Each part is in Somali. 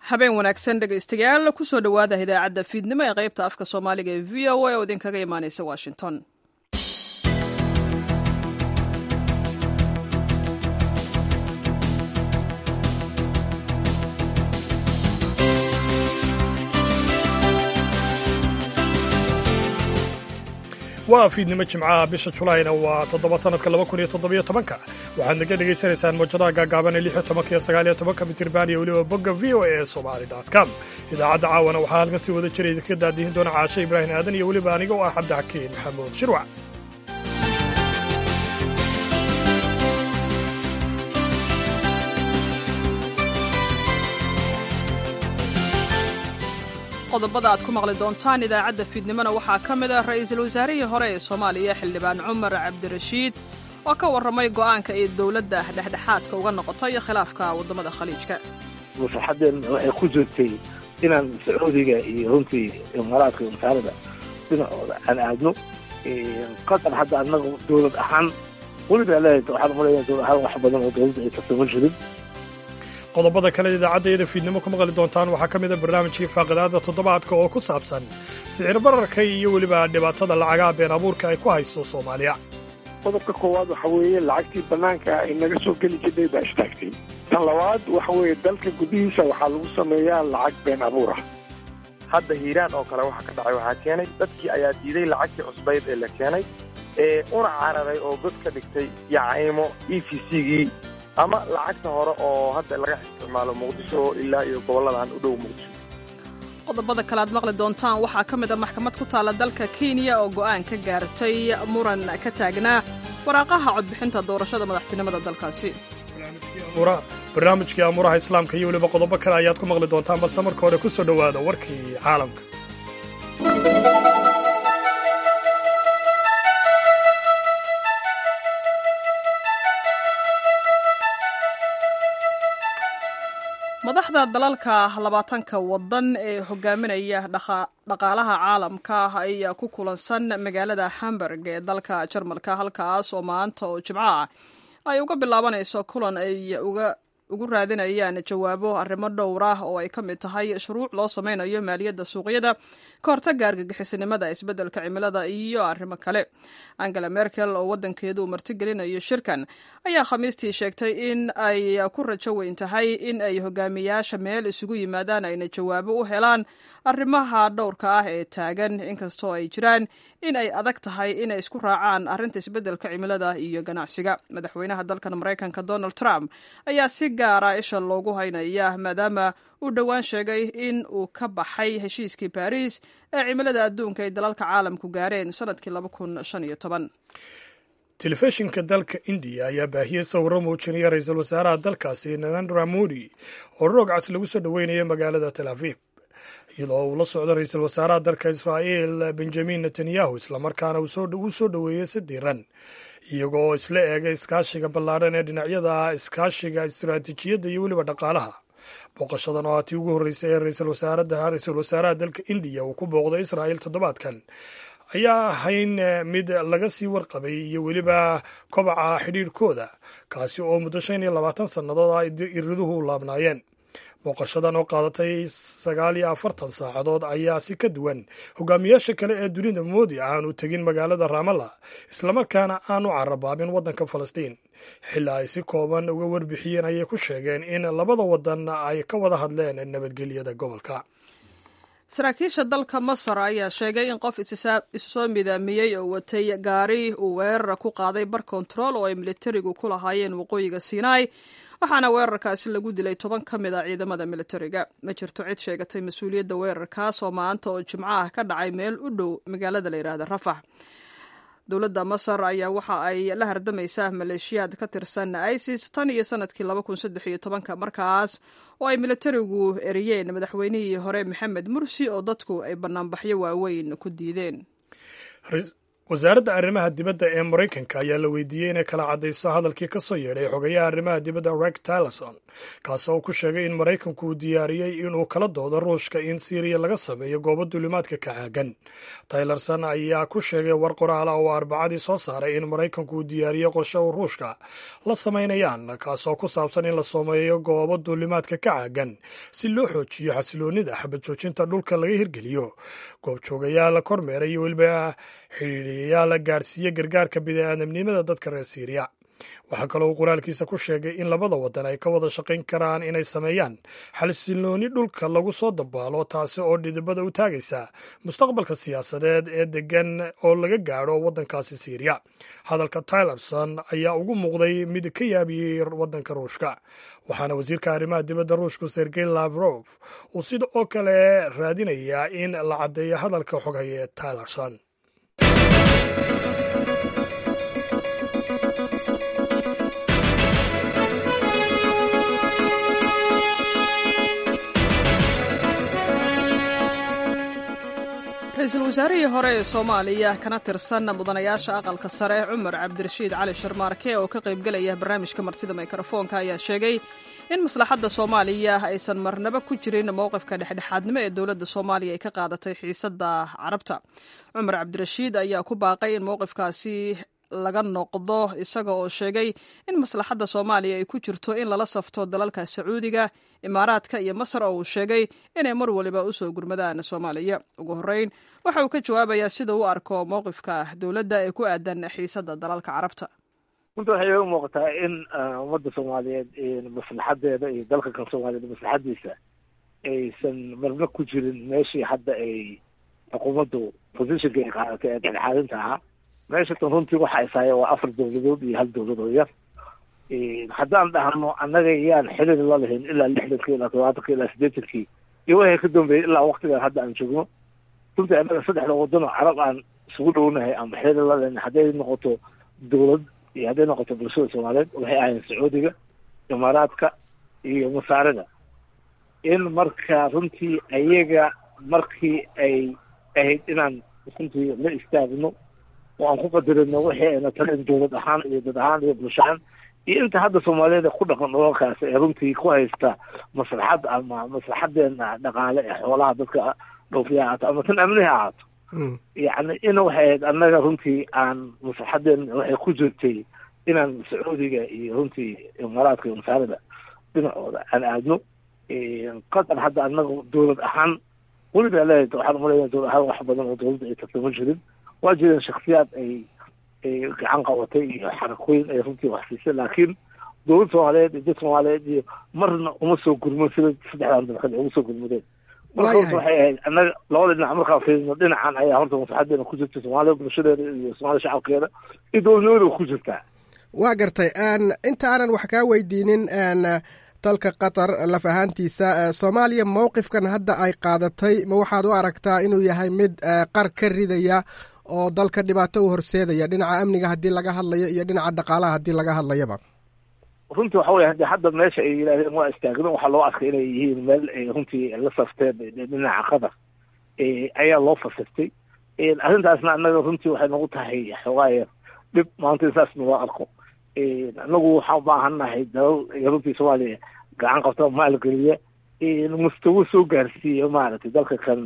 habeen wanaagsan dhegaystayaal kusoo dhowaada idaacadda fiidnimo ee qaybta afka soomaaliga ee v o a oo idinkaga imaaneysa washington waa fiidnimo jimcaha bisha julaayna waa toddoba sanadka laba kun iyo toddobiyo tobanka waxaad naga dhegaysanaysaan mawjadaha gaagaaban ee lix iyo tobanka iyo sagaal iyo tobanka mitirban iyo weliba bogga v o a ee somali dot com idaacadda caawana waxaa halkan si wada jira idinka daadihin doona caashe ibraahim aadan iyo weliba aniga oo ah cabdixakiin maxamuud shirwac qodobada aad ku maqli doontaan idaacadda fiidnimona waxaa ka mid ah ra'iisul wasaarihii hore ee soomaaliya xildhibaan cumar cabdirashiid oo ka warramay go'aanka ay dowladda dhexdhexaadka uga noqotay khilaafka waddamada khaliijka maslaxaddeen waxay ku joogtay inaan sacuudiga iyo runtii imaaraadka masaalada dhinacooda aan aadno qatar hadda annaga dowlad ahaan weliba leedahay waxaan umaleeyaa dowlad ahaan wax badan oo dowladda ay kasama jirin qodobada kale idaacadda fiidnimo ku maqli doontaan waxaa ka mida barnaamijkii faaqidaada toddobaadka oo ku saabsan sicir bararka iyo weliba dhibaatada lacagaha been abuurka ay ku hayso soomaaliya qodobka koowaad waxa weeye lacagtii bannaanka ay naga soo geli jirnay baa istaagtay tan labaad waxa weeye dalka gudihiisa waxaa lagu sameeyaa lacag been abuur ah hadda hiiraan oo kale waxa ka dhacay waxaa keenay dadkii ayaa diiday lacagtii cusbayd ee la keenay ee una cararay oo god ka dhigtay yacaymo e v c-gii ama lacagta hore oo hadda laga isticmaalo muqdisho ilaa iyo gobolladan u dhow muqdisho qodobada kale aad maqli doontaan waxaa ka mid a maxkamad ku taalla dalka kenya oo go'aan ka gaartay muran ka taagnaa waraaqaha codbixinta doorashada madaxtinimada dalkaasi barnaamijkii amuuraha islaamka iyo weliba qodobo kale ayaad ku maqli doontaan balse marka hore ku soo dhowaada warkii caalamka madaxda dalalka labaatanka waddan ee hogaaminaya dhaqaalaha caalamka ayaa ku kulansan magaalada hamburg ee dalka jarmalka halkaas oo maanta oo jimco ah ay uga bilaabanayso kulan ay ugu raadinayaan jawaabo arrimo dhowr ah oo ay ka mid tahay shuruuc loo sameynayo maaliyadda suuqyada ka hortagga argagixisinimada isbeddelka cimilada iyo arrimo kale angela merkel oo waddankeedu uu martigelinayo shirkan ayaa khamiistii sheegtay in ay ku rajo weyn tahay in ay hogaamiyaasha meel isugu yimaadaan ayna jawaabo u helaan arrimaha dhowrka ah ee taagan inkastoo ay jiraan in ay adag tahay inay isku raacaan arrinta isbeddelka cimilada iyo ganacsiga madaxweynaha dalkan maraykanka donald trump ayaa si gaara isha loogu haynaya maadaama uu dhowaan sheegay in uu ka baxay heshiiskii baariis ee cimilada adduunka ay dalalka caalamku gaareen sanadkii telefishinka dalka indiya ayaa baahiyey sawirro muujinaya ra-iisul wasaaraha dalkaasi narendra modi oo roog cas lagu soo dhoweynaya magaalada tel aviv iyadoo uu la socdo ra-iisul wasaaraha dalka israa'iil benjamin netanyahu islamarkaana uu soo dhoweeyey si diiran iyagoo isla eegay iskaashiga ballaadhan ee dhinacyada iskaashiga istiraatiijiyadda iyo weliba dhaqaalaha booqashadan oo aatii ugu horreysay ee ra-iisul wasaaraha dalka indiya uu ku booqday israa'iil toddobaadkan ayaa ahayn mid laga sii warqabay iyo weliba kobaca xidhiirhkooda kaasi oo muddo shan iyo labaatan sannadood a iriduhu laabnaayeen booqashadan oo qaadatay sagaal iyo afartan saacadood ayaa si ka duwan hogaamiyaasha kale ee dunida moodi aanu tegin magaalada raamalla islamarkaana aanu carabaabin waddanka falastiin xilli ay si kooban uga warbixiyeen ayay ku sheegeen in labada waddan ay ka wada hadleen nabadgelyada gobolka saraakiisha dalka masar ayaa sheegay in qof isu soo midaamiyey oo watay gaari uu weerara ku qaaday bar kontarool oo ay militarigu ku lahaayeen waqooyiga sinai waxaana weerarkaasi lagu dilay toban ka mid a ciidamada militariga ma jirto cid sheegatay mas-uuliyadda weerarkaas oo maanta oo jimco ah ka dhacay meel u dhow magaalada la yidhaahda rafax dowladda masar ayaa waxa ay la hardamaysaa maleeshiyaad ka tirsan isis tan iyo sanadkii laba kun saddex iyo tobanka markaas oo ay militarigu eriyeen madaxweynihii hore maxamed mursi oo dadku ay banaanbaxyo waaweyn ku diideen wasaaradda arrimaha dibadda ee maraykanka ayaa la weydiiyey inay kala caddayso hadalkii ka soo yeedhay xogayaha arrimaha dibadda reg tillerson kaas oo ku sheegay in maraykanku uu diyaariyey inuu kala doodo ruushka in siiriya laga sameeyo goobo duulimaadka ka caagan taylerson ayaa ku sheegay war qoraala oo arbacadii soo saaray in maraykanku uu diyaariyey qorshe uu ruushka la samaynayaan kaasoo ku saabsan in la sameeyo goobo duulimaadka ka caagan si loo xoojiyo xasiloonnida xabad joojinta dhulka laga hirgeliyo goobjoogayaal kormeera iyo weliba xidhiiriyayaal gaadhsiiye gargaarka bini'aadamnimada dadka reer siiriya waxaa kaloo uu qoraalkiisa ku sheegay in labada waddan ay ka wada shaqayn karaan inay sameeyaan xalsilooni dhulka lagu soo dabaalo taasi oo dhidibada u taagaysa mustaqbalka siyaasadeed ee degan oo laga gaadho waddankaasi siiriya hadalka tylerson ayaa ugu muuqday mid ka yaabiyey waddanka ruushka waxaana wasiirka arrimaha dibadda ruushku sergey lavrov uu sida oo kale raadinayaa in la caddeeyo hadalka xoghaye tylerson ra-iisul wasaarihii hore ee soomaaliya kana tirsan mudanayaasha aqalka sare cumar cabdirashiid cali sharmaarke oo ka qaybgelaya barnaamijka martida mikrofoonka ayaa sheegay in maslaxadda soomaaliya aysan marnaba ku jirin mowqifka dhexdhexaadnimo ee dowladda soomaaliya ay ka qaadatay xiisadda carabta cumar cabdirashiid ayaa ku baaqay in mowqifkaasi laga noqdo isaga oo sheegay in maslaxadda soomaaliya ay ku jirto in lala safto dalalka sacuudiga imaaraadka iyo masar oo uu sheegay inay mar waliba usoo gurmadaan soomaaliya ugu horreyn waxa uu ka jawaabayaa sida u arko mowqifka dowladda ee ku aadan xiisadda dalalka carabta runta waxay iga muuqataa in ummadda soomaaliyeed maslaxadeeda iyo dalka kan soomaaliyeed maslaxadiisa aysan marna ku jirin meeshii hadda ay xukuumaddu positionka ay qaadatay ee dhexdhexaadinta ahaa meeshatan runtii waxa ishaaya waa afar dowladood iyo hal dowlad oo yar haddaan dhahno annaga yaan xiriir la lahayn ilaa lixdankii ilaa todobaatanki ilaa siddeetankii iyo waxay ka dambeeyey ilaa waktigan hadda aan joogno runtii annaga saddexda wadano carab aan isugu dhownahay ama xiriir la lahayn hadday noqoto dowlad iyo hadday noqoto bulshada soomaaliyeed waxay ahayn sacuudiga imaaraadka iyo masaarida in marka runtii ayaga markii ay ahayd inaan runtii la istaagno oo aan ku qadarino wixii ayna taleen dowlad ahaan iyo dad ahaan iyo bulsho ahaan iyo inta hadda soomaaliyeed ku dhaqan dholalkaas ee runtii ku haysta maslaxad ama maslaxadeena dhaqaale ee xoolaha dadka dhoofiya ahaato ama tan amnihi ahaato yacni in waxay ahayd annaga runtii aan maslaxadeena waxay ku jirtay inaan sacuudiga iyo runtii imaaraadka iyo masaarida dhinacooda aan aadno qatar hadda annaga dowlad ahaan weliba leeyahay waxaan umaleeyaa dowlad ahaan wax badan oo dowladda ay tagto ma jirin waa jireen shaksiyaad ay ay gacan qabatay iyo xarakooyin ay runtii wax siisay laakiin dowlad soomaaliyeed iyo dad soomaaliyeed iyo marna uma soo gurmo sida saddexdan dalkad ay ugu soo gurmadeen marka horta waxay ahayd annaga labada dhinac markaan fiirino dhinacan ayaa horta maslaxadeena ku jirta soomaaliya bulshadeeda iyo soomaaliya shacabkeeda iyo dowladnimada ku jirtaa waa gartay inta aanan wax kaa weydiinin dalka qatar laf ahaantiisa soomaaliya mowqifkan hadda ay qaadatay ma waxaad u aragtaa inuu yahay mid qar ka ridaya oo dalka dhibaato u horseedaya dhinaca amniga haddii laga hadlayo iyo dhinaca dhaqaalaha haddii laga hadlayaba runtii waxa weye haddi hadda meesha ay yidhahdeen waa istaagno waxaa loo arkay inay yihiin meel ay runtii la safteen dhinaca qatar ayaa loo fasirtay arrintaasna annaga runtii waxay nagu tahay xoogaaya dhib maanta in saasna loo arko anagu waxaan ubaahannahay dalal runtii soomaaliya gacan qabta maalgeliya mustawo soo gaarsiiya maaragtay dalka kan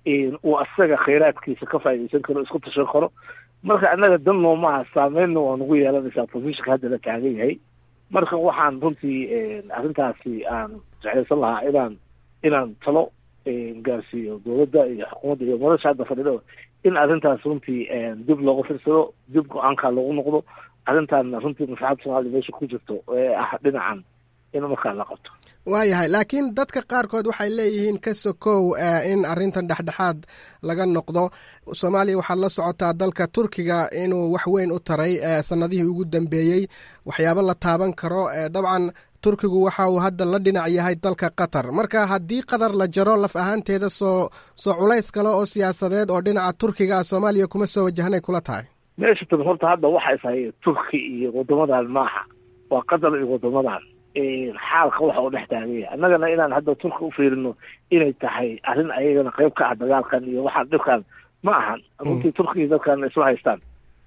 uu asaga khayraadkiisa ka faaidaysan karo isku tashan karo marka annaga dan noomaha saameynna waa nagu yeelanaysaa positionka hadda la taagan yahay marka waxaan runtii arrintaasi aan jeclaysan lahaa inaan inaan talo gaarsiiyo dowladda iyo xukuumadda iyo madasha hadda fadhido in arrintaas runtii dib looga firsado dib go-aankaa loogu noqdo arrintaana runtii maslaxadda soomaaliya meesha ku jirto ee ah dhinacan in markaa la qabto waayahay laakiin dadka qaarkood waxay leeyihiin ka sokow in arrintan dhexdhexaad laga noqdo soomaaliya waxaad la socotaa dalka turkiga inuu wax weyn u taray sanadihii ugu dambeeyey waxyaabo la taaban karo dabcan turkigu waxa uu hadda la dhinac yahay dalka qatar marka haddii qatar la jaro laf ahaanteeda soo soo culays kale oo siyaasadeed oo dhinaca turkiga ah soomaaliya kuma soo wajahnay kula tahay meesha tan horta hadda waxa ishay turki iyo wadamadan maaha waa qatar iyo wadamadan xaalka waxa uu dhex taaganya annagana inaan hadda turki u fiirino inay tahay arrin ayagana qayb ka ah dagaalkan iyo waxaan dhibkan ma ahan runtii turkiga dadkan isma haystaan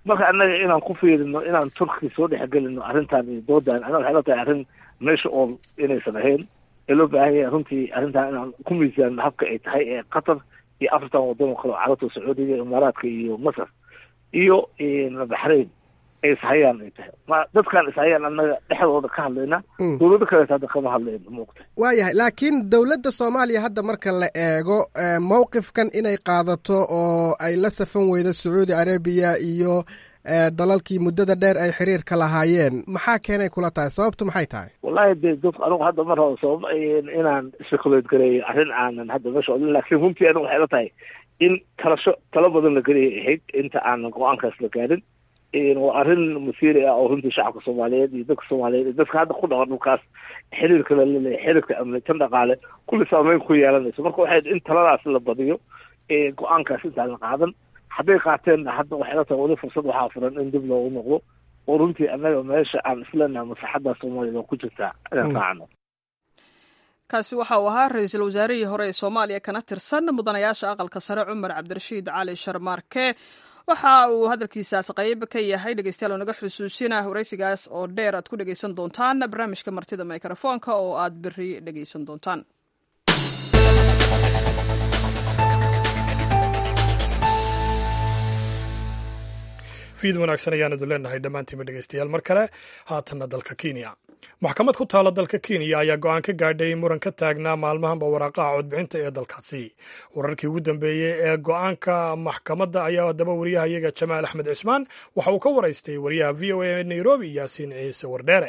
marka annaga inaan ku fiirino inaan turki soo dhexgelino arrintan iyo doodan anaga waxay la tahay arrin meesha ool inaysan ahayn ee loo baahan yahay runtii arrintan inaan ku miisaanno habka ay tahay ee qatar iyo afartan waddan oo kale oo carabta sacuudiga imaaraadka iyo masar iyo baxrain ay ishayaan ay tahay ma dadkaan ishayaan annaga dhexdooda ka hadlayna dowlado kaleeta hadda kama hadlayno muuqta waayahay laakiin dowladda soomaaliya hadda marka la eego mowqifkan inay qaadato oo ay la safan weydo sacuudi arabiya iyo dalalkii muddada dheer ay xiriirka lahaayeen maxaa keenay kula tahay sababtu maxay tahay wallahi de dad anigu hadda mar hore sabab inaan speculate gareeyo arrin aanan hadda meesha odin laakiin runtii anigu waxay la tahay in talasho talo badan la geliyay ahayd inta aanan go-aankaas la gaarin waa arrin masiiri ah oo runtii shacabka soomaaliyeed iyo dadka soomaaliyeed iyo dadka hadda ku dhaqan dhulkaas xiriirka la leleeyahay xiriirka amni tan dhaqaale kulli saameyn ku yeelanayso marka waxay in taladaas la badiyo go-aankaas intaan la qaadan hadday qaateenna hadda waxay la tahay weli fursad waxaa furan in dib loogu noqdo oo runtii annaga meesha aan isleenaha maslaxadda soomaaliya oo ku jirtaa inaan raacno kaasi waxa uu ahaa ra-iisul wasaarihii hore ee soomaaliya kana tirsan mudanayaasha aqalka sare cumar cabdirashiid cali sharmaarke waxa uu hadalkiisaas qayb ka yahay dhegeystayaal oo naga xusuusina waraysigaas oo dheer aad ku dhegeysan doontaan barnaamijka martida mikrofoonka oo aad beri dhegeysan doontaan fiid wanaagsan ayaanadu leenahay dhammaantiinba dhegeystayaal mar kale haatanna dalka kenya maxkamad ku taala dalka kenya ayaa go-aan ka gaadhay muran ka taagnaa maalmahanba waraaqaha codbixinta ee dalkaasi wararkii ugu dambeeyey ee go-aanka maxkamadda ayaa haddaba wariyahayaga jamaal axmed cismaan waxa uu ka waraystay wariyaha v o a ee nairobi yaasiin ciise wardheere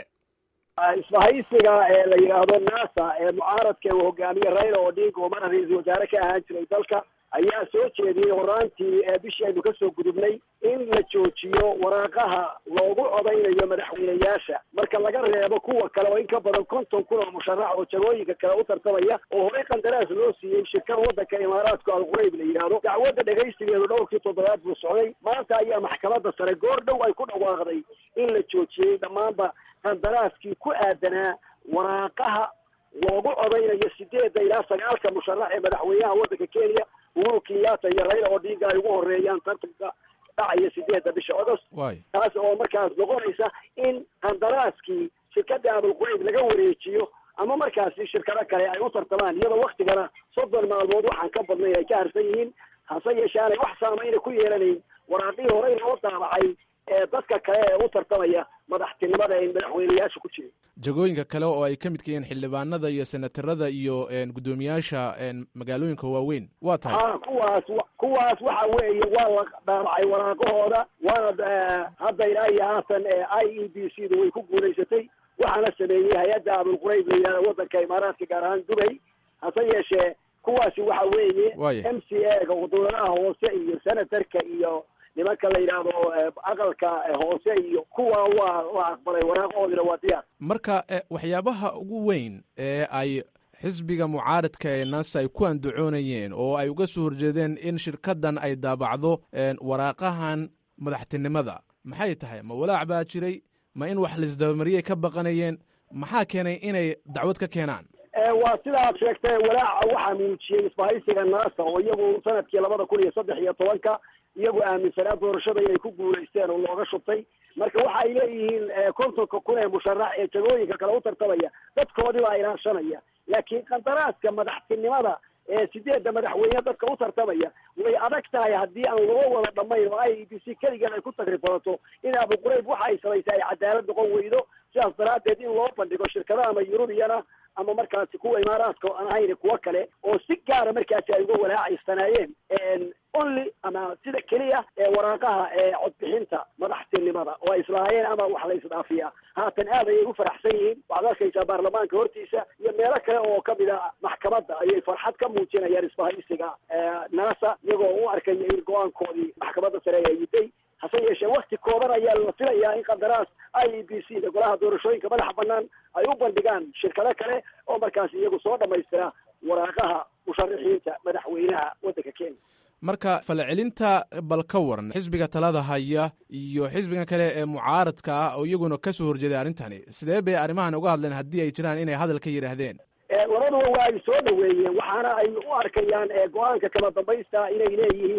isbahaysiga ee la yidhaahdo nasa ee mucaaradka uu hogaamiye raila odinga oo mara ra-iisul wasaare ka ahaan jiray dalka ayaa soo jeediyey horaantii bishii aynu kasoo gudubnay in la joojiyo waraaqaha loogu codaynayo madaxweyneyaasha marka laga reebo kuwa kale oo in ka badan konton kun oo musharax oo jagooyinka kale u tartamaya oo horey qandaraas loo siiyey shirkada waddanka imaaraadka alqurayb la yidhaahdo dacwadda dhegaysigeedu dhowrkii toddobaad buu socday maanta ayaa maxkamadda sare goor dhow ay ku dhawaaqday in la joojiyey dhammaanba qandaraaskii ku aadanaa waraaqaha loogu codaynayo sideedda ilaa sagaalka musharax ee madaxweynaha waddanka kenya uhuru kenyatta iyo raila odinga ay ugu horeeyaan tartanka dhacaya sideedda bisha agost taas oo markaas noqonaysa in qandaraaskii shirkada abulqurayb laga wareejiyo ama markaasi shirkado kale ay u tartamaan iyadoo waktigana soddon maalmood waxaan ka badnayn ay ka harsan yihiin hase yeeshee aanay wax saameyna ku yeelanayn waraaqihii horey loo daabacay ee dadka kale ee u tartamaya madaxtinimada ay madaxweyneyaasha ku jirin jagooyinka kale oo ay ka midka yihiin xildhibaanada iyo senatarada iyo guddoomiyaasha magaalooyinka waaweyn waa tahay a kuwaas kuwaas waxa weeye waa la dhaabacay waraaqahooda waana hadda ilaa iyo haatan i e b c da way ku guulaysatay waxaana sameeyey hay-adda abulqurayb la yidhahda waddanka imaaraadka gaar ahaan dubay hase yeeshee kuwaasi waxa weeye m c a ga dowladaha hoose iyo senatarka iyo nimanka la yidhaahdo aqalka hoose iyo kuwa waa waa aqbalay waraaqahoodina waa diyaar marka waxyaabaha ugu weyn ee ay xisbiga mucaaradka ee nasa ay ku andacoonayeen oo ay uga soo horjeedeen in shirkaddan ay daabacdo waraaqahan madaxtinimada maxay tahay ma walaac baa jiray ma in wax laisdabamariyay ka baqanayeen maxaa keenay inay dacwad ka keenaan waa sida aad sheegtay walaaca waxaa muujiyey isbahaysiga nasa oo iyagu sanadkii labada kun iyo saddex iyo tobanka iyagu aaminsanaa doorashada inay ku guulaysteen oo looga shubtay marka waxa ay leeyihiin kontonka kun ee musharax ee jagooyinka kale u tartamaya dadkoodii baa ilaashanaya laakiin qandaraaska madaxtinimada ee sideedda madaxweyne dadka u tartamaya way adag tahay haddii aan loo wada dhamayn oo i e b c keligeed ay ku tagrifalato in abuqurayb waxa ay samaysay ay cadaalad noqon weydo sidaas daraaddeed in loo bandhigo shirkadaha ama yurubiyana ama markaasi kuwa imaaraadka aan ahayn kuwo kale oo si gaara markaasi ay uga walaacaysanaayeen only ama sida keliya ee waraaqaha ee codbixinta madaxtinimada oo ay islaahayeen ama wax la isdhaafiya haatan aad ayay u faraxsan yihiin waxaad arkaysaa baarlamaanka hortiisa iyo meelo kale oo kamid a maxkamadda ayay farxad ka muujinayaan isbahaysiga nasa iyagoo u arkaya in go-aankoodii maxkamadda sare ay yiday hase yeeshee wakti kooban ayaa la filayaa in qandaraas i e b c da golaha doorashooyinka madaxa banaan ay u bandhigaan shirkado kale oo markaas iyagu soo dhamaystira waraaqaha musharaxiinta madaxweynaha waddanka kenya marka falcelinta bal ka waran xisbiga talada haya iyo xisbiga kale ee mucaaradka ah oo iyaguna kasoo horjeeday arrintani sidee bay arrimahan uga hadleen haddii ay jiraan inay hadal ka yidhaahdeen labaduba waa ay soo dhaweeyeen waxaana ay u arkayaan go-aanka kala dambaysta inay leeyihiin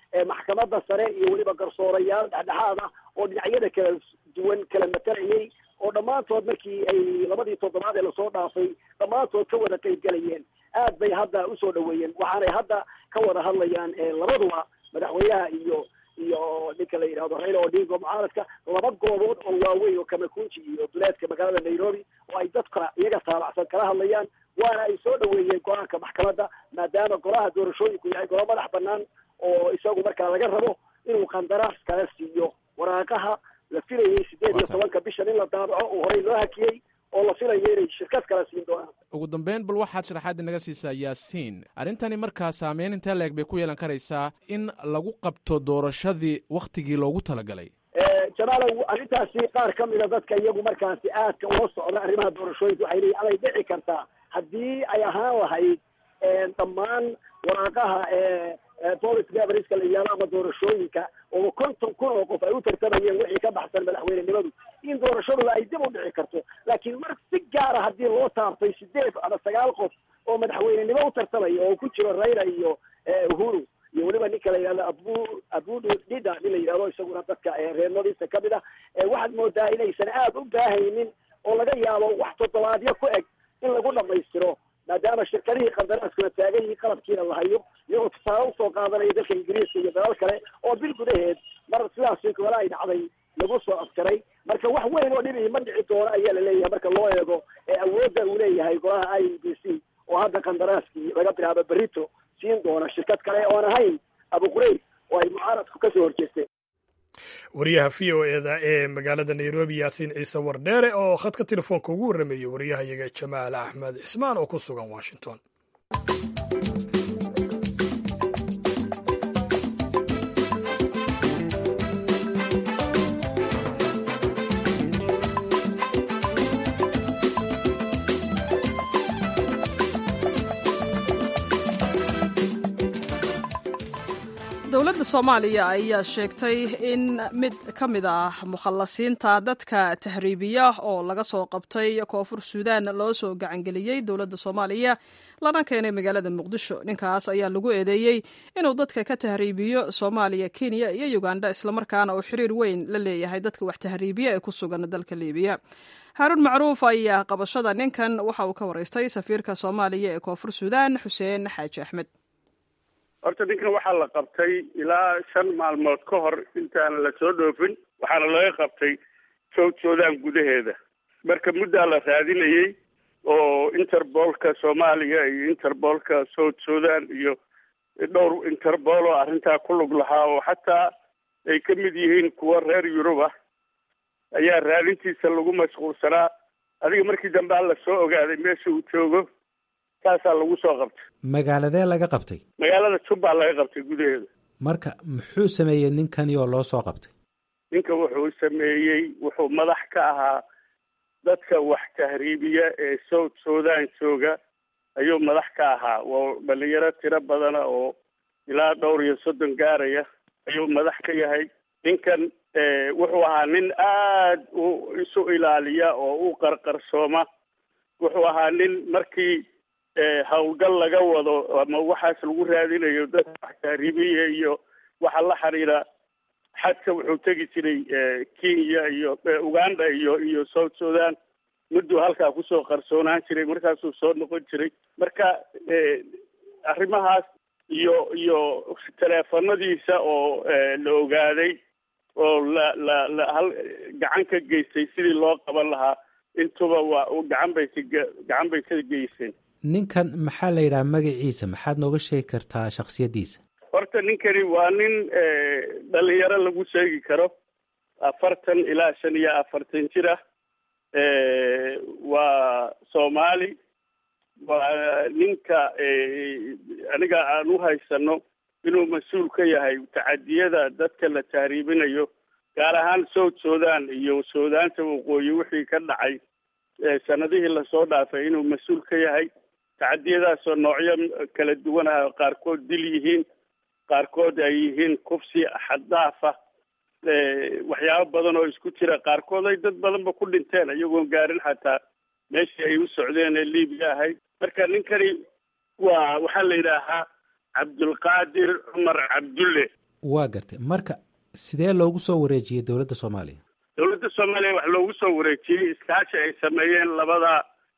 maxkamadda sare iyo weliba garsoorayaal dhexdhexaad ah oo dhinacyada kala duwan kala matalayay oo dhammaantood markii ay labadii toddobaad ee lasoo dhaafay dhammaantood ka wada qayb galayeen aad bay hadda usoo dhaweeyeen waxaanay hadda ka wada hadlayaan labaduba madaxweynaha iyo iyo ninka la yidhahdo raila odingo mucaaradka laba goobood oo waaweyn oo kamakunji iyo duleedka magaalada nairobi oo ay dadka iyaga taabacsan kala hadlayaan waana ay soo dhaweeyeen go-aanka maxkamadda maadaama golaha doorashooyinku yahay golo madax banaan oo isagu markaa laga rabo inuu qandaraas kala siiyo waraaqaha la filayay sideed iyo tobanka bishan in la daabaco oo horey loo hakiyey oo la filayo inay shirkad kala siin doonaan ugu dambeyn bal waxaad sharaxaad inaga siisaa yaasiin arrintani markaa saameyn intee leeg bay ku yeelan karaysaa in lagu qabto doorashadii wakhtigii loogu talagalay jamaalow arrintaasi qaar ka mida dadka iyagu markaasi aadka ula socda arrimaha doorashooyinka waxay leeyiin amay dhici kartaa haddii ay ahaan lahayd dhammaan waraaqaha polic gaverska la yihahdo ama doorashooyinka oo konton kun oo qof ay u tartamayeen wixii ka baxsan madaxweynenimadu in doorashaduba ay dib u dhici karto laakiin mar si gaara haddii loo taabtay sideed ama sagaal qof oo madaxweynenimo u tartamaya oo ku jiro raila iyo uhuru iyo weliba ninka la yidhahdo abu abudu dida nin la yidhahdo isaguna dadka reernadiisa kamid ah waxaad moodaa inaysan aada u baahaynin oo laga yaabo wax toddobaadyo ku eg in lagu dhamaystiro maadaama shirkadihii qandaraaskuna taagan yihiin qalabkiina la hayo iyagoo tusaale usoo qaadanaya dalka ingiriiska iyo dalal kale oo bil gudaheed mar sidaasi kale ay dhacday lagu soo afkaray marka wax weyn oo dhibi ma dhici doono ayaa la leeyahay marka loo eego awoodda uu leeyahay golaha i b c oo hadda qandaraaskii laga bilaabo berito siin doona shirkad kale oon ahayn abu qurayb oo ay mucaaradku kasoo horjeesteen wariyaha v o eda ee magaalada nairobi yaasiin ciise wardheere oo khadka telefoonka ugu warrameeyey wariyahayaga jamaal axmed cismaan oo ku sugan washington dowladda soomaaliya ayaa sheegtay in mid ka mid ah mukhallasiinta dadka tahriibiya oo laga soo qabtay koonfur suudaan loo soo gacangeliyey dowladda soomaaliya lana keenay magaalada muqdisho ninkaas ayaa lagu eedeeyey inuu dadka ka tahriibiyo soomaaliya kenya iyo uganda islamarkaana uu xiriir weyn la leeyahay dadka wax tahriibiya ee ku sugan dalka liibiya haaruun macruuf ayaa qabashada ninkan waxa uu ka waraystay safiirka soomaaliya ee koonfur suudaan xuseen xaaji axmed horta ninkan waxaa la qabtay ilaa shan maalmood ka hor intaan la soo dhoofin waxaana laga qabtay south sudan gudaheeda marka muddaa la raadinayey oo interbolka soomaaliya iyo interbolka south sudan iyo dhowr interpol oo arrintaa ku lug lahaa oo xataa ay ka mid yihiin kuwa reer yurub ah ayaa raadintiisa lagu mashquulsanaa adiga markii dambe alla soo ogaaday meesha uu joogo saasaa lagu soo qabtay magaaladee laga qabtay magaalada jubbaa laga qabtay gudaheeda marka muxuu sameeyey ninkani oo loo soo qabtay ninka wuxuu sameeyey wuxuu madax ka ahaa dadka wax tahriibiya ee south sudan jooga ayuu madax ka ahaa waa dhalinyaro tiro badana oo ilaa dhowr iyo soddon gaaraya ayuu madax ka yahay ninkan wuxuu ahaa nin aad u isu ilaaliya oo u qarqarsooma wuxuu ahaa nin markii howlgal laga wado ama waxaas lagu raadinayo dadka wax tahriibiya iyo waxa la xiriira xadka wuxuu tegi jiray kenya iyo uganda iyo iyo south sudan mudduu halkaa kusoo qarsoonaan jiray markaasuu soo noqon jiray marka arrimahaas iyo iyo teleefanadiisa oo la ogaaday oo la la la hal gacan ka geystay sidii loo qaban lahaa intuba waa gacan bay ka gacan bay ka geyseen ninkan maxaa la yidhaha magaciisa maxaad nooga sheegi kartaa shaksiyaddiisa horta ninkani waa nin dhalinyaro lagu sheegi karo afartan ilaa shan iyo afartan jir ah waa soomaali waa ninka aniga aan u haysano inuu mas-uul ka yahay tacadiyada dadka la tahriibinayo gaar ahaan south sudan iyo suudaanta waqooyi wixii ka dhacay sanadihii lasoo dhaafay inuu mas-uul ka yahay tacadiyadaasoo noocyo kala duwan ah qaarkood dil yihiin qaarkood ay yihiin kufsi xaddaafa waxyaabo badan oo isku jira qaarkood ay dad badanba ku dhinteen iyagoon gaarin xataa meeshii ay u socdeen ee libiya ahayd marka ninkani waa waxaa la yidhaahaa cabdulqaadir cumar cabdulle waa gartay marka sidee loogu soo wareejiyey dowladda soomaaliya dowladda soomaaliya wax loogu soo wareejiyey iskaashi ay sameeyeen labada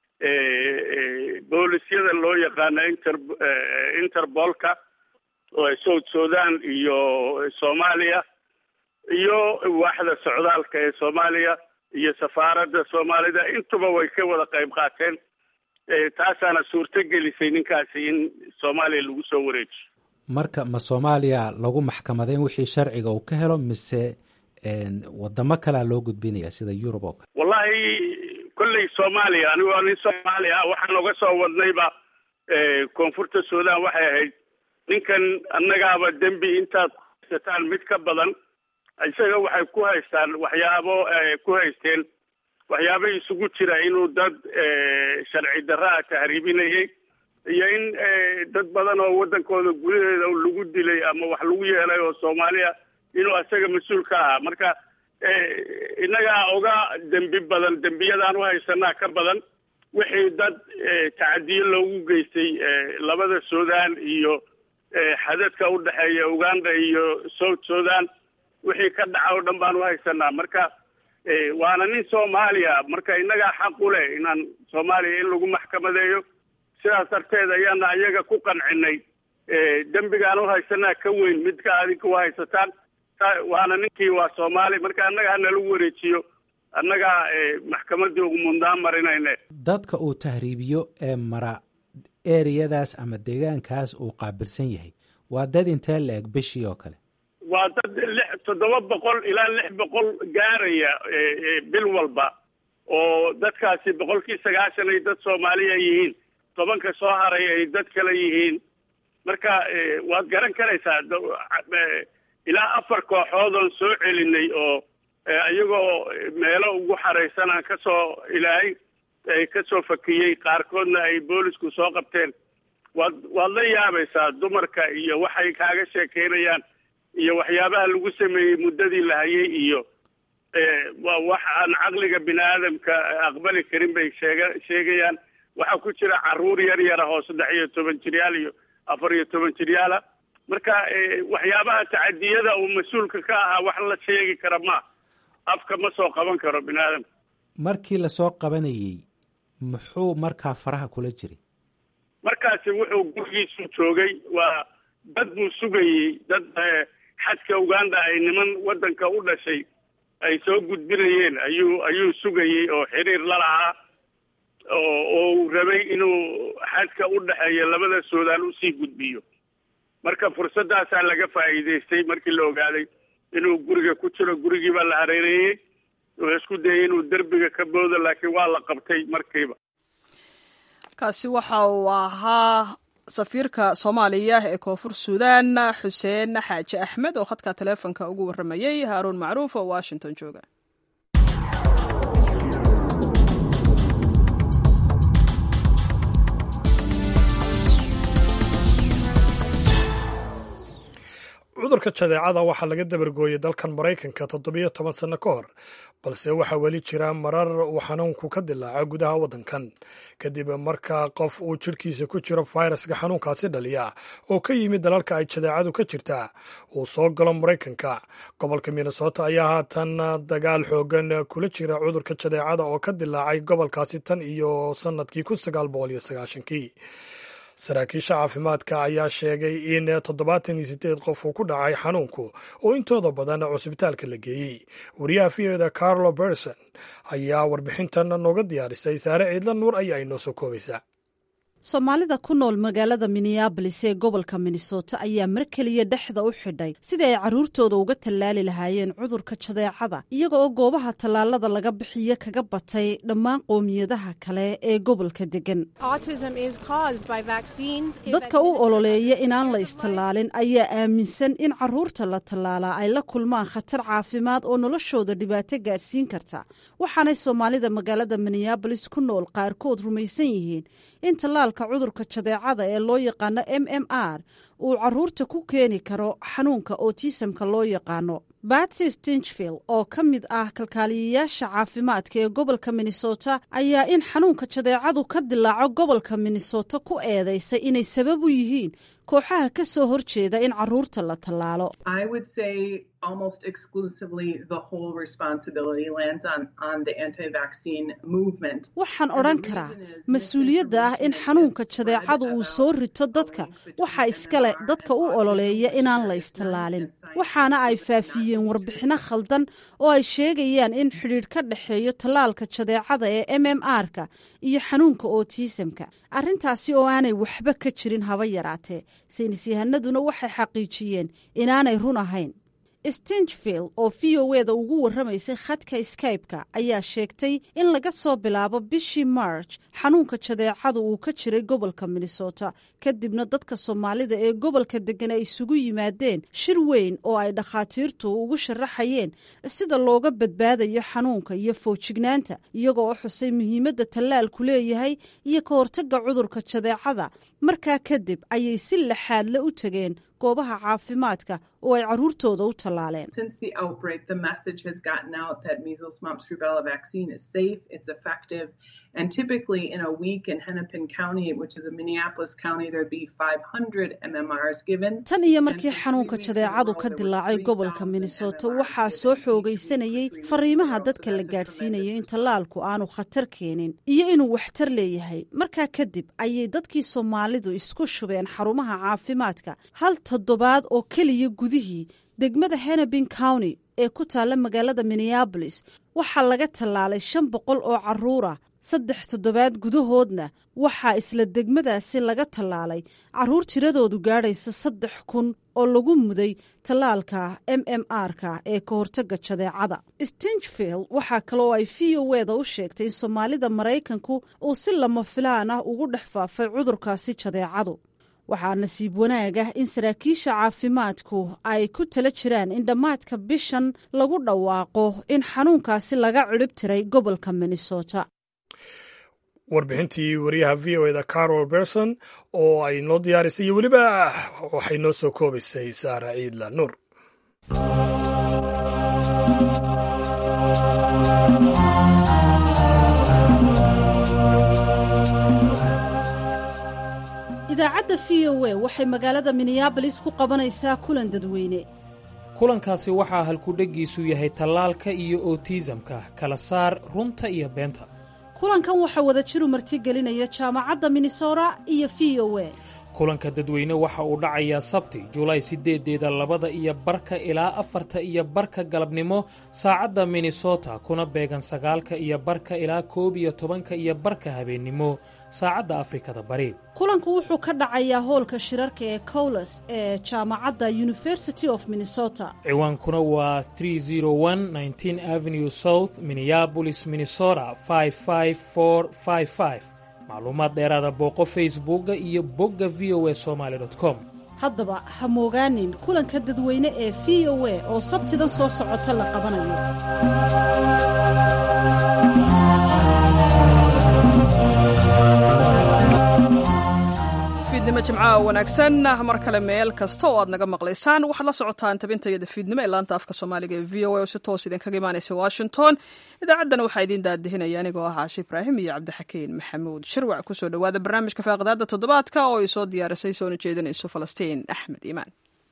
boolisyada loo yaqaano inter interbolka south sudan iyo soomaaliya iyo waaxda socdaalka ee soomaaliya iyo safaaradda soomaalida intuba way ka wada qayb qaateen taasaana suurto gelisay ninkaasi in soomaaliya lagu soo wareejiyo marka ma soomaaliya lagu maxkamadeyn wixii sharciga uu ka helo mise wadamo kalea loo gudbinaya sida yurub oo kale wallahi kolley soomaaliya anigu nin soomaaliya ah waxaan oga soo wadnayba koonfurta sudan waxay ahayd ninkan annagaaba dembi intaad haysataan mid ka badan isaga waxay ku haystaan waxyaabo ku haysteen waxyaabo isugu jira inuu dad sharci darraa tahriibinayay iyo in dad badan oo waddankooda gudaheeda lagu dilay ama wax lagu yeelay oo soomaaliya inuu isaga mas-uul ka ahaa marka innagaa oga dembi badan dembiyadaan u haysanaa ka badan wixii dad tacadiyo loogu geystay labada sudan iyo xadadka u dhexeeya uganda iyo south sudan wixii ka dhaca oo dhan baan u haysanaa marka waana nin soomaaliya marka innagaa xaq u leh inaan soomaaliya in lagu maxkamadeeyo sidaas darteed ayaana iyaga ku qancinay dembigaan u haysanaa ka weyn midka adinka u haysataan waana ninkii waa soomaali marka annaga hanalagu wareejiyo annagaa maxkamadii ugu mundaan marinayne dadka uu tahriibiyo ee mara ereyadaas ama deegaankaas uu qaabilsan yahay waa dad intee la eg bishii oo kale waa dad lix toddoba boqol ilaa lix boqol gaaraya bil walba oo dadkaasi boqolkii sagaashan ay dad soomaaliya yihiin tobanka soo haray ay dad kale yihiin marka waad garan karaysaa ilaa afar kooxood oon soo celinay oo iyagoo meelo ugu xaraysan aan kasoo ilaahay kasoo fakiyey qaarkoodna ay boolisku soo qabteen waad waad la yaabaysaa dumarka iyo waxay kaaga sheekeynayaan iyo waxyaabaha lagu sameeyey muddadii la hayay iyo waa wax aan caqliga bini aadamka aqbali karin bay sheega sheegayaan waxaa ku jira caruur yar yara oo saddex iyo toban jiryaal iyo afar iyo toban jiryaala marka waxyaabaha tacadiyada uu mas-uulka ka ahaa wax la sheegi kara ma afka ma soo qaban karo bini aadamka markii lasoo qabanayey muxuu markaa faraha kula jiray markaasi wuxuu gurigiisu joogay waa dad buu sugayey dad xadka uganda ay niman waddanka u dhashay ay soo gudbinayeen ayuu ayuu sugayey oo xiriir la lahaa oo oo uu rabay inuu xadka u dhexeeya labada suudaan usii gudbiyo marka fursaddaasaa laga faa'iidaystay markii la ogaaday inuu guriga ku jiro gurigii baa la hareereeyey wuxuu isku dayay inuu derbiga ka boodo laakiin waa la qabtay markiiba kaasi waxa uu ahaa safiirka soomaaliya ee koonfur suudaan xuseen xaaji axmed oo khadka taleefonka ugu warramayey haaruun macruuf oo washington jooga cudurka jadeecada waxaa laga dabargooyey dalkan maraykanka toddobiyo toban sanno ka hor balse waxaa weli jira marar uu xanuunku ka dilaaca gudaha waddankan kadib marka qof uu jidhkiisa ku jiro fayraska xanuunkaasi dhaliya oo ka yimid dalalka ay jadeecadu ka jirtaa uu soo galo maraykanka gobolka minnesota ayaa haatan dagaal xoogan kula jira cudurka jadeecada oo ka dilaacay gobolkaasi tan iyo sannadkii kun sagaal boqol iyo sagaashankii saraakiisha caafimaadka ayaa sheegay in toddobaatan iyo sideed qof uu ku dhacay xanuunku oo intooda badan cusbitaalka la geeyey wariyaha v oda carlo berson ayaa warbixintan nooga diyaarisay saare ciidla nuur ayaa inoo soo koobaysaa soomaalida ku nool magaalada minneabolis ee gobolka minnesota ayaa mar keliya dhexda u xidhay sidii ay carruurtooda uga tallaali lahaayeen cudurka jadeecada iyaga oo goobaha tallaalada laga bixiyo kaga batay dhammaan qoomiyadaha kale ee gobolka degan dadka u ololeeya inaan la istallaalin ayaa aaminsan in carruurta la tallaalaa ay la kulmaan khatar caafimaad oo noloshooda dhibaato gaadhsiin karta waxaanay soomaalida magaalada minneabolis ku nool qaarkood rumaysan yihiin in tallaalka cudurka jadeecada ee loo yaqaano m m r uu caruurta ku keeni karo xanuunka otisamka loo yaqaano batsy stinchvill oo ka mid ah kalkaaliyayaasha caafimaadka ee gobolka minnesota ayaa in xanuunka jadeecadu ka dilaaco gobolka minnesota ku eedaysay inay sabab u yihiin kooxaha ka soo horjeeda in caruurta la tallaalo almost exclusively the whole responsibility lands on, on the anti-vaccine movement. waxaan odhan karaa mas-uuliyadda ah in xanuunka jadeecadu uu soo rito dadka waxaa iskale dadka u ololeeya inaan la istallaalin waxaana ay faafiyeen warbixinno khaldan oo ay sheegayaan in xidhiidh ka dhexeeyo tallaalka jadeecada ee m m r-ka iyo xanuunka otisamka arrintaasi oo aanay waxba ka jirin haba yaraatee saynis yahanaduna waxay xaqiijiyeen inaanay run ahayn stinchvill oo v o e da ugu warramaysay khadka skybe-ka ayaa sheegtay in laga soo bilaabo bishii march xanuunka jadeecadu uu ka jiray gobolka minnesota kadibna dadka soomaalida ee gobolka degan ay isugu yimaadeen shir weyn oo ay dhakhaatiirtu ugu sharaxayeen sida looga badbaadayo xanuunka iyo foojignaanta iyagoo u xusay muhiimadda tallaalku leeyahay iyo ka hortagga cudurka jadeecada markaa kadib ayay si laxaadle u tegeen goobaha caafimaadka oo ay caruurtooda u tallaaleen Since the outbreak, the message has gotten out that measles, mumps, rubella vaccine is safe, it's effective, and typically in a week in Hennepin County, which is a Minneapolis county, there'd be 500 MMRs given. tan iyo markii xanuunka jadeecadu ka dilaacay gobolka minnesota waxaa soo xoogaysanayey fariimaha dadka la gaadhsiinayo in tallaalku aanu khatar keenin iyo inuu waxtar leeyahay markaa kadib ayay dadkii soomaalidu isku shubeen xarumaha caafimaadka hal toddobaad oo keliya gudihii degmada hennepin county ee ku taalla magaalada minneabolis waxaa laga tallaalay shan boqol oo caruura saddex toddobaad gudahoodna waxaa isla degmadaasi laga tallaalay caruur tiradoodu gaadhaysa saddex kun oo lagu muday tallaalka m m r-ka ee ka hortagga jadeecada stinchvill waxaa kale oo ay v o e da u sheegtay in soomaalida maraykanku uu si lama filaan ah ugu dhex faafay cudurkaasi jadeecadu waxaa nasiib wanaag ah in saraakiisha caafimaadku ay ku tala jiraan in dhammaadka bishan lagu dhawaaqo in xanuunkaasi laga cidhib tiray gobolka minnesota warbixintii wariyaha v o eda carol berson oo ay noo diyaarisay iyo weliba waxay noo soo koobaysay saara ciidla nuur idaacadda v o a waxay magaalada minneabolis ku qabanaysaa kulan dadweyne kulankaasi waxaa halkudheggiisu yahay tallaalka iyo otiisamka kala saar runta iyo beenta kulankan waxaa wada jiru martigelinaya jaamacadda minnesota iyo v o a kulanka dadweyne waxa uu dhacayaa sabti julaay siddeedeeda labada iyo barka ilaa afarta iyo barka galabnimo saacadda minnesota kuna beegan sagaalka iyo barka ilaa koob iyo tobanka iyo barka habeennimo saacadda afrikada bari kulanku wuxuu ka dhacayaa hoolka shirarka ee cowles ee jaamacadda university of minnesota ciwaankuna waa avenue south minneabolis minnesota macluumaad dheeraada booqo facebooka iyo bogga v o a somaali com haddaba ha moogaanin kulanka dadweyne ee v o a oo sabtidan soo socota la qabanayo fiidnimo jimcaha wanaagsan mar kale meel kasta oo aad naga maqlaysaan waxaad la socotaan tabintayada fiidnimo ee laanta afka soomaaliga ee v o a oo si toos idinkaga imaanaysa washington idaacaddana waxaa idiin daadihinaya anigoo ah caashi ibraahim iyo cabdixakiin maxamuud shirwac kusoo dhowaada barnaamijka faaqidaada toddobaadka oo ay soo diyaarisay soona jeedinayso falastiin axmed iimaan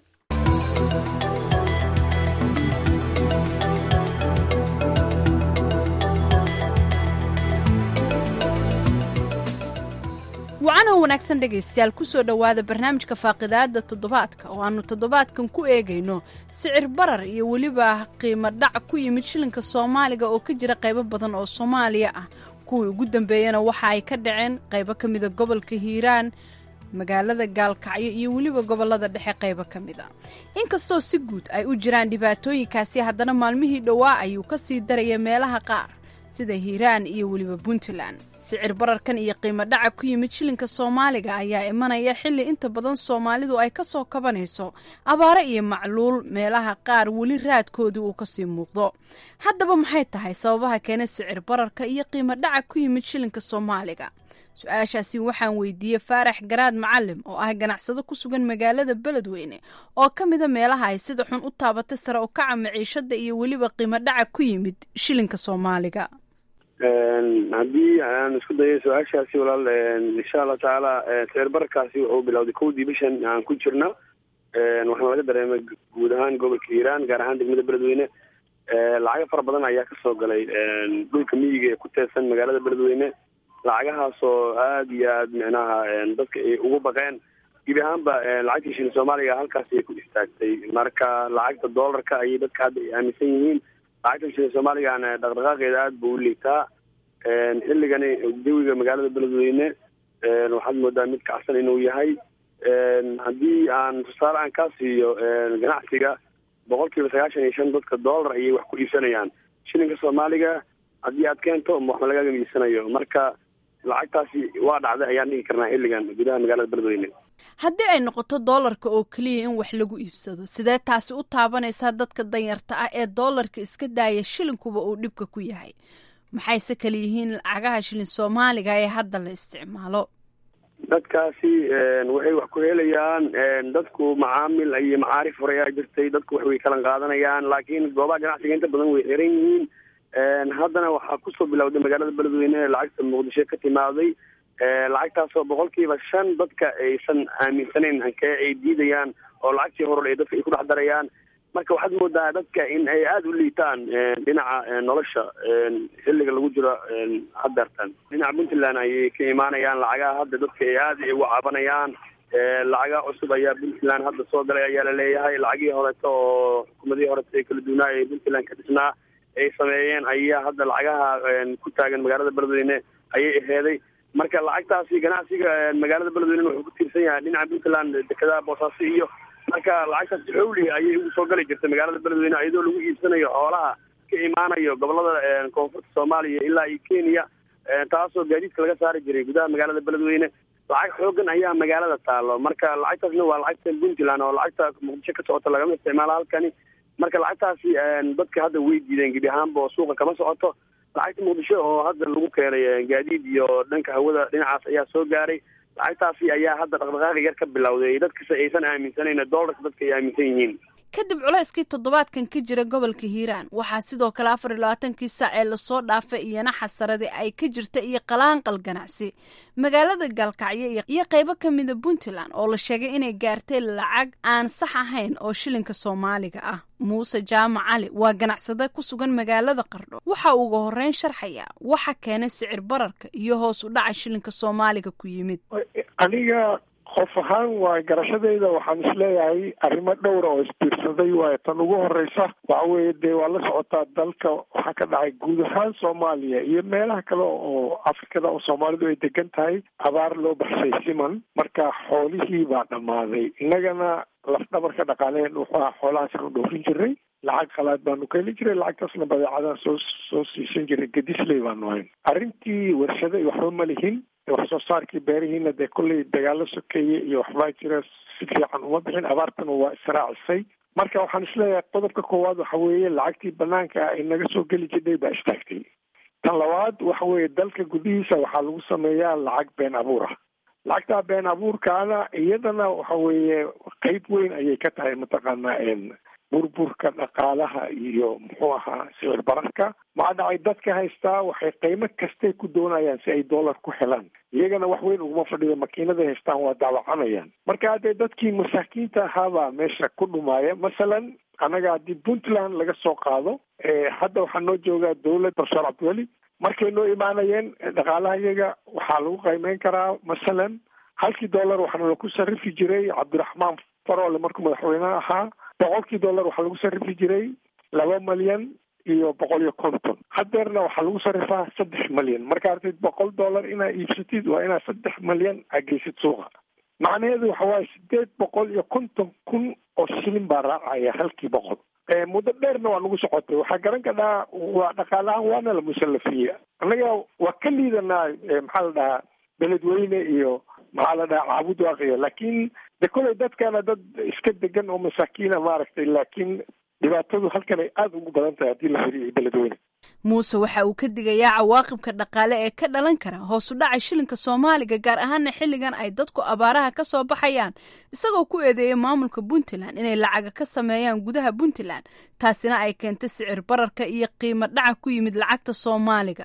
wacanoo wanaagsan dhegaystayaal kusoo dhowaada barnaamijka faaqidaada toddobaadka oo aannu toddobaadkan ku eegayno sicir barar iyo weliba qiimo dhac ku yimid shilinka soomaaliga oo ka jira qaybo badan oo soomaaliya ah kuwii ugu dambeeyana waxa ay ka dhaceen qaybo ka mida gobolka hiiraan magaalada gaalkacyo iyo weliba gobolada dhexe qaybo ka mid a inkastoo si guud ay u jiraan dhibaatooyinkaasi haddana maalmihii dhowaa ayuu ka sii daraya meelaha qaar sida hiiraan iyo weliba puntland sicir bararkan iyo qiimo dhaca ku yimid shilinka soomaaliga ayaa imanaya xilli inta badan soomaalidu ay ka soo kabanayso abaare iyo macluul meelaha qaar weli raadkoodii uu kasii muuqdo haddaba maxay tahay sababaha keena sicir bararka iyo qiimo dhaca ku yimid shilinka soomaaliga su-aashaasi waxaan weydiiyey faarax garaad macalim oo ah ganacsado ku sugan magaalada beledweyne oo ka mida meelaha ay sida xun u taabatay sare u kaca maciishada iyo weliba qiimo dhaca ku yimid shilinka soomaaliga haddii aan isku dayo su-aashaasi walaal insha allah tacaala sicirbararkaasi wuxuu bilowday kowdii bishan aan ku jirna waxaana laga dareemay guud ahaan gobolka hiiraan gaar ahaan degmada beledweyne lacago fara badan ayaa kasoo galay dhulka miyiga ee ku teedsan magaalada beledweyne lacagahaasoo aada iyo aad micnaha dadka ay ugu baqeen gebi ahaanba lacagtii shilin soomaaliga halkaasi ay ku istaagtay marka lacagta doolarka ayay dadka hadda ay aaminsan yihiin lacagta shilin soomaaligana dhaqdhaqaaqeeda aada buu u liigtaa xilligani jawiga magaalada beledweyne waxaad moodaa mid kacsan inuu yahay haddii aan tusaale aan kaa siiyo ganacsiga boqol kiiba sagaashan iyo shan dadka dollar ayay wax ku iibsanayaan shilinka soomaaliga haddii aad keento waxba lagaga iibsanayo marka lacagtaasi waa dhacday ayaan dhigi karnaa xilligan gudaha magaalada beledweyne haddii ay noqoto doolarka oo keliya in wax lagu iibsado sidee taasi u taabanaysaa dadka danyarta ah ee doolarka iska daaya shilinkuba uu dhibka ku yahay maxayse kala yihiin lacagaha shilin soomaaliga ee hadda la isticmaalo dadkaasi waxay wax ku helayaan dadku macaamil iyo macaarif hore ayaa jirtay dadku wax way kala qaadanayaan laakiin goobaha ganacsiga inta badan way xiran yihiin haddana waxaa kusoo bilowday magaalada beledweyne lacagta muqdisho ka timaaday lacagtaasoo boqolkiiba shan dadka aysan aaminsanayn hankee ay diidayaan oo lacagtii hore dadka ay ku dhex darayaan marka waxaad moodaa dadka in ay aada u liitaan dhinaca nolosha xilliga lagu jiro hadeertan dhinaca puntland ayay ka imaanayaan lacagaha hadda dadka ay aada ugu cabanayaan lacaga cusub ayaa puntland hadda soo galay ayaa laleeyahay lacagihii horeto oo xukuumadihii horeto ee kala duwanaa ee puntland ka dhisnaa ay sameeyeen ayaa hadda lacagaha ku taagan magaalada beledweyne ayay aheeday marka lacagtaasi ganacsiga magaalada beledweyne wuxuu ku tiirsan yahay dhinaca puntland dekedaha boosaaso iyo marka lacagtaasi xowli ayay ugu soo gali jirtay magaalada beledweyne iyadoo lagu iibsanayo xoolaha ka imaanayo gobolada koonfurta soomaaliya ilaa iyo kenya taasoo gaadiidka laga saari jiray gudaha magaalada beledweyne lacag xoogan ayaa magaalada taalo marka lacagtaasna waa lacagta puntland oo lacagta muqdisho ka socota lagama isticmaalo halkani marka lacagtaasi dadka hadda way diideen gebi ahaanba oo suuqa kama socoto lacagta muqdisho oo hadda lagu keenay gaadiid iyo dhanka hawada dhinacaas ayaa soo gaaray lacagtaasi ayaa hadda dhaqdhaqaaqi yar ka bilowday dadkase aysan aaminsanayn doolarka dadka ay aaminsan yihiin kadib culayskii toddobaadkan ka jira gobolka hiiraan waxaa sidoo kale afar iyo labaatankii saac ee lasoo dhaafay iyana xasaradi ay ka jirta iyo qalaanqal ganacsi magaalada gaalkacyo iyo qaybo ka mida puntland oo la sheegay inay gaartay lacag aan sax ahayn oo shilinka soomaaliga ah muuse jaamac cali waa ganacsade ku sugan magaalada qardho waxa uu uga horreyn sharxaya waxa keenay sicir bararka iyo hoos u dhaca shilinka soomaaliga ku yimid aniga qof ahaan waa garashadayda waxaan isleeyahay arrimo dhowra oo isbiirsaday waayo tan ugu horeysa waxa weeye dee waa la socotaa dalka waxaa ka dhacay guud ahaan soomaaliya iyo meelaha kale oo afrikada oo soomaalidu ay degan tahay abaar loo baxshay siman marka xoolihii baa dhammaaday innagana lafdhabarka dhaqaaleen wuxuu ahaa xoolahaasaan u dhowrin jiray lacag qalaad baanu ka heli jiray lacagtaasna badeecadaan soo soo siisan jiray gadisley baanu hayn arrintii warshada iyo waxba ma lihin wax soo saarkii beerihiina dee kolley dagaalo sokeeye iyo waxbaa jira si fiican uma bixin abaartana waa israacisay marka waxaan isleeyahay qodobka koowaad waxa weeye lacagtii banaanka ay naga soo geli jirnay baa istaagtay tan labaad waxa weeye dalka gudihiisa waxaa lagu sameeyaa lacag been abuur ah lacagtaa been abuurkaana iyadana waxa weeye qeyb weyn ayay ka tahay mataqaanaa burburka dhaqaalaha iyo muxuu ahaa sicir bararka maxaa dhacay dadka haystaa waxay qiimo kastay ku doonayaan si ay dollar ku helaan iyagana wax weyn uguma fadhido makiinaday haystaan waa daawacanayaan marka haddee dadkii masaakiinta ahaabaa meesha ku dhumaaya masalan annaga haddii puntland laga soo qaado hadda waxaa noo joogaa dowlad profesor cabdiweli markay noo imaanayeen dhaqaalaha iyaga waxaa lagu qiimeyn karaa masalan halkii dollar waxaana laku sarifi jiray cabdiraxmaan faroole markuu madaxweyneha ahaa boqolkii dollar waxaa lagu sarifi jiray laba malyan iyo boqol iyo konton hadeerna waxaa lagu sarifaa saddex malyan marka artid boqol dollar inaa iibsatid waa inaa saddex malyan ageysid suuqa macnaheedu waxa waaye sideed boqol iyo konton kun oo shilin baa raacaya halkii boqol muddo dheerna waa nagu socotay waxaa garan kadhaa waa dhaqaalahaan waana la musallafiye annaga waa ka liidanaa maxaa la dhahaa beledweyne iyo maxaa la dhahaa caabud waaqiya laakiin de koley dadkana dad iska degan oo masaakiina maaragtay laakiin dhibaatadu halkan ay aada ugu badan tahay haddii la firiyo beledweyne muuse waxa uu ka digayaa cawaaqibka dhaqaale ee ka dhalan kara hoos u dhaca shilinka soomaaliga gaar ahaana xilligan ay dadku abaaraha ka soo baxayaan isagoo ku eedeeyay maamulka puntland inay lacaga ka sameeyaan gudaha puntland taasina ay keentay sicir bararka iyo qiimo dhaca ku yimid lacagta soomaaliga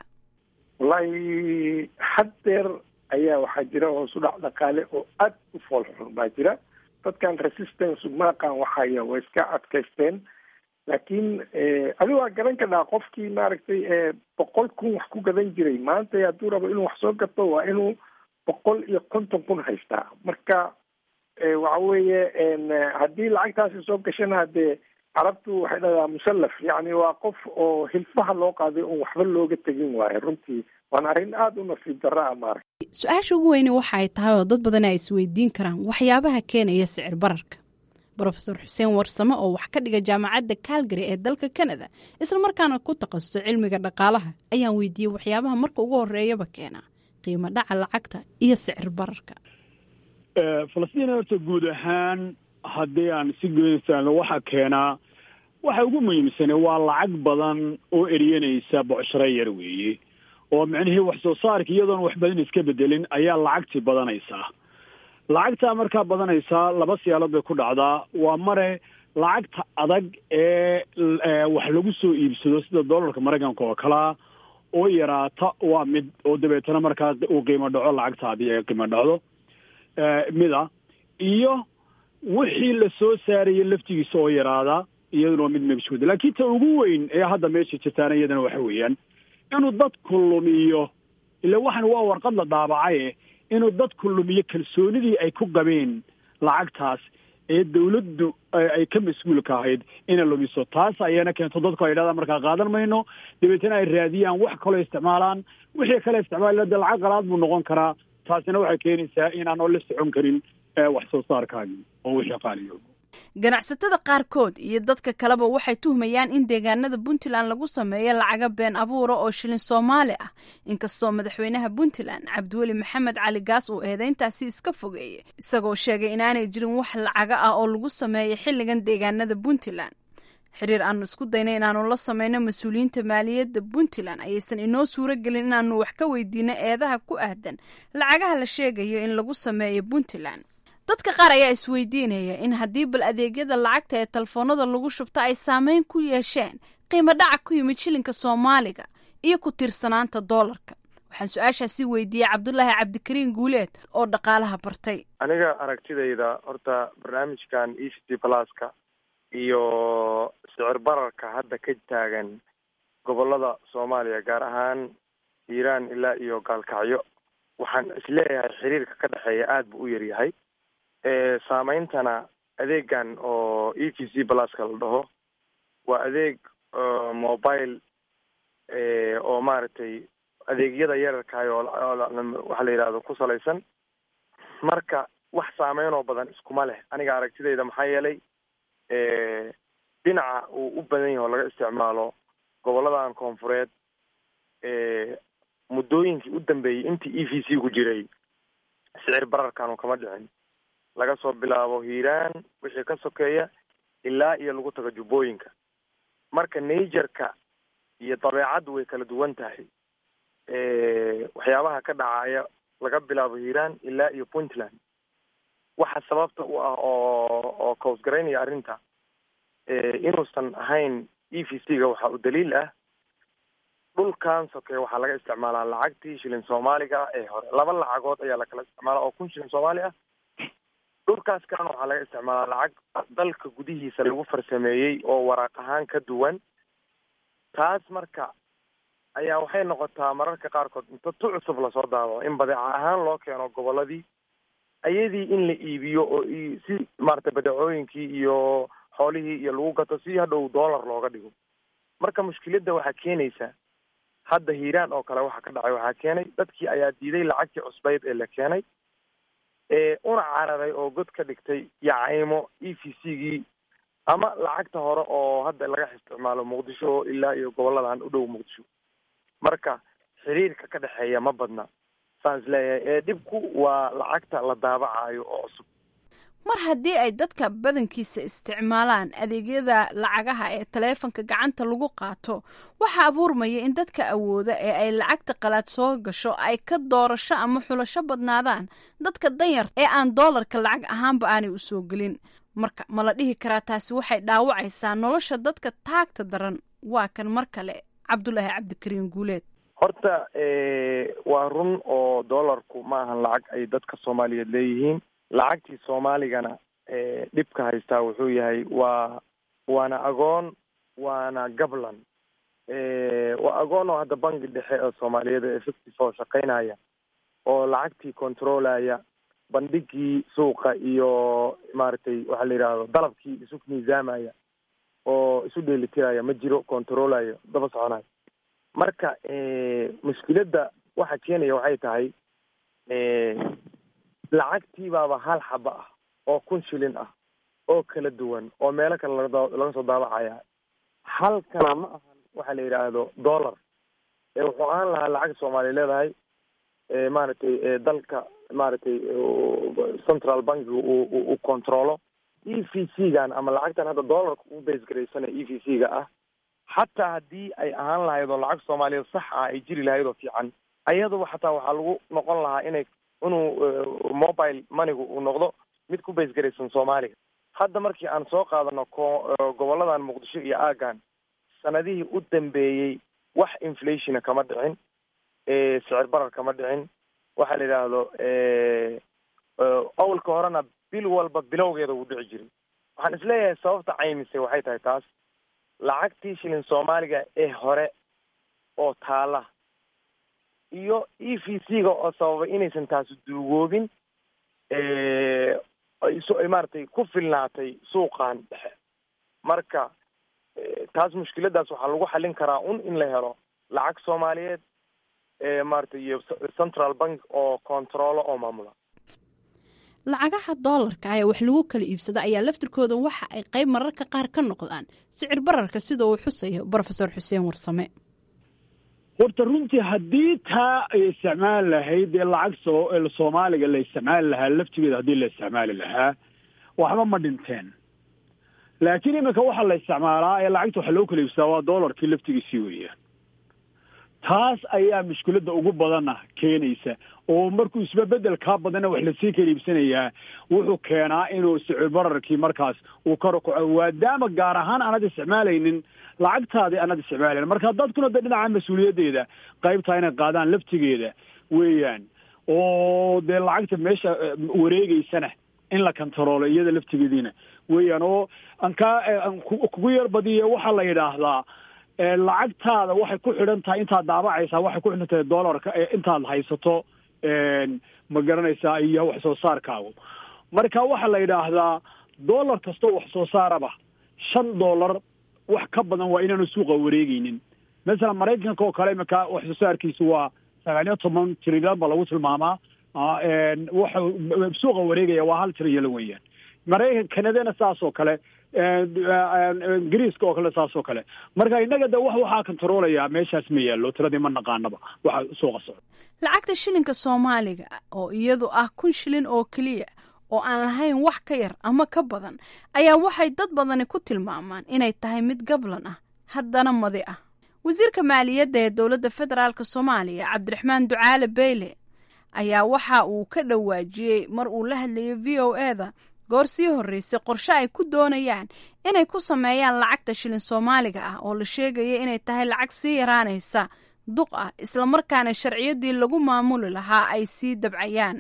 wallaahi haddeer ayaa waxaa jira hoos u dhac dhaqaale oo aad u foolxun baa jira dadkan resistance maaqan waxaya way iska adkaysteen laakiin adigo waa garan kadhaa qofkii maaragtay boqol kun wax ku gadan jiray maanta hadduu rabo inuu wax soo gato waa inuu boqol iyo konton kun haystaa marka waxa weeye haddii lacagtaasi soo gashana hadee carabtu waxay dhahdaa musallaf yacni waa qof oo hilfaha loo qaaday oon waxba looga tegin waayo runtii waana arrin aada u nasiib darra a maarag su-aasha ugu weyne waxa ay tahay oo dad badan ay isweydiin karaan waxyaabaha keenaya sicir bararka brofesor xuseen warsame oo wax ka dhiga jaamacadda calgary ee dalka canada islamarkaana ku takhasusay cilmiga dhaqaalaha ayaan weydiiyey waxyaabaha marka ugu horeeyaba keena qiimo dhaca lacagta iyo sicir bararka falastiin horta guud ahaan haddii aan si goynaysaano waxaa keenaa waxa ugu muhiimsane waa lacag badan oo eryanaysa bocsharo yar weeye oo micnihii wax soo saarka iyadoon wax badan iska bedelin ayaa lacagtii badanaysaa lacagtaa markaa badanaysaa laba siyaalood bay ku dhacdaa waa mare lacagta adag ee wax lagu soo iibsado sida dollarka maraykanka oo kalea oo yaraata waa mid oo dabeetana markaa uu qiimo dhaco lacagtaadii ee qiimo dhacdo mida iyo wixii la soo saaraya laftigiisa oo yaraada iyaduna waa mid megshuda laakiin ta ugu weyn ee hadda meesha jirtaana iyadana waxa weeyaan inuu dadku lumiyo ila waxan waa warqad la daabacaye inuu dadku lumiyo kalsoonidii ay ku qabeen lacagtaas ee dawladdu ay ka mas-uulka ahayd inay lumiso taas ayana keento dadku ay yidhahdaan markaa qaadan mayno dabeetana ay raadiyaan wax kaloo isticmaalaan wixii kale isticmaal de lacag qalaad buu noqon karaa taasina waxay keenaysaa inaanoo la socon karin wax soo saarkaagii oo wixii qaaliyo ganacsatada qaarkood iyo dadka kaleba waxay tuhmayaan in deegaanada puntland lagu sameeyo lacaga been abuura oo shilin soomaali ah inkastoo madaxweynaha puntland cabdiweli maxamed cali gaas uu eedeyntaasi iska fogeeyey isagoo sheegay inaanay jirin wax lacaga ah oo lagu sameeyo xilligan deegaanada puntland xiriir aanu isku dayna inaanu la sameyno mas-uuliyiinta maaliyadda puntland ayaysan inoo suuro gelin inaanu wax ka weydiino eedaha ku aadan lacagaha la sheegayo in lagu sameeyo puntland dadka qaar ayaa isweydiinaya in haddii bal adeegyada lacagta ee telefoonada lagu shubto ay saameyn ku yeesheen qiimo dhaca ku yimid shilinka soomaaliga iyo ku tiirsanaanta doolarka waxaan su-aashaasi weydiiyey cabdulaahi cabdikariin guuleed oo dhaqaalaha bartay aniga aragtidayda horta barnaamijkan e c t pluska iyo sicir bararka hadda ka taagan gobolada soomaaliya gaar ahaan hiiraan ilaa iyo gaalkacyo waxaan isleeyahay xiriirka ka dhexeeya aada buu u yaryahay saameyntana adeegan oo e t c pluska la dhaho waa adeeg mobile oo maaragtay adeegyada yararkaay oo waxa la yidhahdo ku salaysan marka wax saameyn oo badan iskuma leh aniga aragtidayda maxaa yeelay dhinaca uu u badan yahay oo laga isticmaalo goboladan koonfureed muddooyinkii u dambeeyey intii e v c ku jiray sicir bararkanu kama dhicin laga soo bilaabo hiiraan wixii ka sokeeya ilaa iyo lagu tago jubbooyinka marka nagerka iyo dabeecaddu way kala duwan tahay waxyaabaha ka dhacaya laga bilaabo hiiraan ilaa iyo puntland waxa sababta u ah oo oo koosgaraynaya arrinta inuusan ahayn e v c ga waxa u daliil ah dhulkan sokeeye waxaa laga isticmaalaa lacagtii shilin soomaaliga ee hore laba lacagood ayaa lakala isticmaala oo kun shilin soomaali ah dhulkaas kalena waxaa laga isticmaalaa lacag dalka gudihiisa lagu farsameeyey oo waraaq ahaan ka duwan taas marka ayaa waxay noqotaa mararka qaarkood inta tu cusub lasoo daabo in badeeca ahaan loo keeno goboladii ayadii in la iibiyo oo si maaragtay badeecooyinkii iyo xoolihii iyo lagu gato si hadhow dollar looga dhigo marka mushkiladda waxaa keenaysa hadda hiiraan oo kale waxa ka dhacay waxaa keenay dadkii ayaa diiday lacagtii cusbayd ee la keenay ee una cararay oo god ka dhigtay yacaymo e v c gii ama lacagta hore oo hadda laga isticmaalo muqdisho ilaa iyo goboladan u dhow muqdisho marka xiriirka ka dhexeeya ma badna saan is leeyahay ee dhibku waa lacagta la daabacayo oo cusub mar haddii ay dadka badankiisa isticmaalaan adeegyada lacagaha ee taleefanka gacanta lagu qaato waxaa abuurmaya in dadka awooda ee ay lacagta qalaad soo gasho ay ka doorasho ama xulasho badnaadaan dadka danyar ee aan doolarka lacag ahaanba aanay u soo gelin marka ma la dhihi karaa taasi waxay dhaawacaysaa nolosha dadka taagta daran waa kan mar kale cabdulaahi cabdikariin guuleed horta waa run oo doolarku ma ahan lacag ay dadka soomaaliyeed leeyihiin lacagtii soomaaligana dhibka haystaa wuxuu yahay waa waana agoon waana gablan waa agoon oo hadda bangi dhexe oo soomaaliyeed ee effective oo shaqaynaya oo lacagtii controlaya bandhigii suuqa iyo maaragtay waxaa la yidhaahdo dalabkii isu miisaamaya oo isu dheelitiraya ma jiro controlayo daba soconayo marka mushkiladda waxa keenaya waxay tahay lacagtii baaba hal xaba ah oo kun shilin ah oo kala duwan oo meelo kale laga laga soo daabacaya halkana ma ahan waxa la yidhaahdo dollar wuxuu ahaan lahaa lacag soomaaliya leedahay maaragtay dalka maaragtay central bankiga uu controlo e v c gan ama lacagtan hadda dollarka ugu base garaysana e v c ga ah xataa haddii ay ahaan lahayd oo lacag soomaaliyeed sax ah ay jiri lahayd oo fiican ayaduba xataa waxaa lagu noqon lahaa inay inuu mobile moneygu uu noqdo mid ku base garaysan soomaaliga hadda markii aan soo qaadano ko goboladan muqdisho iyo aagan sanadihii u dambeeyey wax inflationa kama dhicin sicir barar kama dhicin waxaa la yidhaahdo awalka horena bil walba bilowgeeda wuu dhici jiray waxaan isleeyahay sababta caymise waxay tahay taas lacagtii shilin soomaaliga ee hore oo taala iyo e v c ga oo sababay inaysan taasi duugoobin ay maaragtay ku filnaatay suuqan dhexe marka taas mushkiladaas waxaa lagu xallin karaa un in la helo lacag soomaaliyeed maaragtay iyo central bank oo controlo oo maamula lacagaha doolarka ee wax lagu kala iibsada ayaa laftirkooda waxa ay qayb mararka qaar ka noqdaan sicir bararka sida uu xusayo brofesor xuseen warsame horta runtii haddii taa ay isticmaali lahayd dee lacag soo soomaaliga la isticmaali lahaa laftigeeda haddii la isticmaali lahaa waxba ma dhinteen laakiin iminka waxaa la isticmaalaa ee lacagta waxa loo kala iibsadaa waa doolarkii laftigiisii weeyaan taas ayaa mushkiladda ugu badana keenaysa oo markuu isbabedel kaa badana wax lasii kala iibsanayaa wuxuu keenaa inuu sicir bararkii markaas uu kor ukaco maadaama gaar ahaan aanad isticmaalaynin lacagtaadii aanad isticmaalayn marka dadkuna de dhinaca mas-uuliyaddeeda qaybtaa inay qaadaan laftigeeda weeyaan oo dee lacagta meesha wareegeysana in la kontaroolo iyada laftigeediina weeyaan oo aan kaa kugu yar badiya waxaa la yidhaahdaa lacagtaada waxay ku xidhan tahay intaad daabacaysaa waxay ku xidhan tahay dollarka intaad haysato ma garanaysaa iyo wax soo saarkaagu marka waxaa la yidhaahdaa dollar kastoo wax soo saaraba shan dollar wax ka badan waa inaanu suuqa wareegeynin masalan maraykanka oo kale iminka wax soo saarkiisu waa sagaal iyo toban trilyan ba lagu tilmaamaa waxa suuqa wareegaya waa hal trilyan weeyaan maraykan kanadana saas oo kale ingiriiska oo kale saas oo kale marka innaga de wax waxaa kontaroolaya meeshaas ma yaallo tiradii ma naqaanaba waxa suuqa socda lacagta shilinka soomaaliga oo iyadu ah kun shilin oo keliya oo aan lahayn wax ka yar ama ka badan ayaa waxay dad badani ku tilmaamaan inay tahay mid gablan ah haddana madi ah wasiirka maaliyadda ee dowladda federaalk soomaaliya cabdiraxmaan ducaale beyle ayaa waxa uu ka dhawaajiyey mar uu la hadlayay v o e da goor sii horreysay qorshe ay ku doonayaan inay ku sameeyaan lacagta shilin soomaaliga ah oo la sheegaya inay tahay lacag sii yaraanaysa duq ah islamarkaana sharciyadii lagu maamuli lahaa ay sii dabcayaan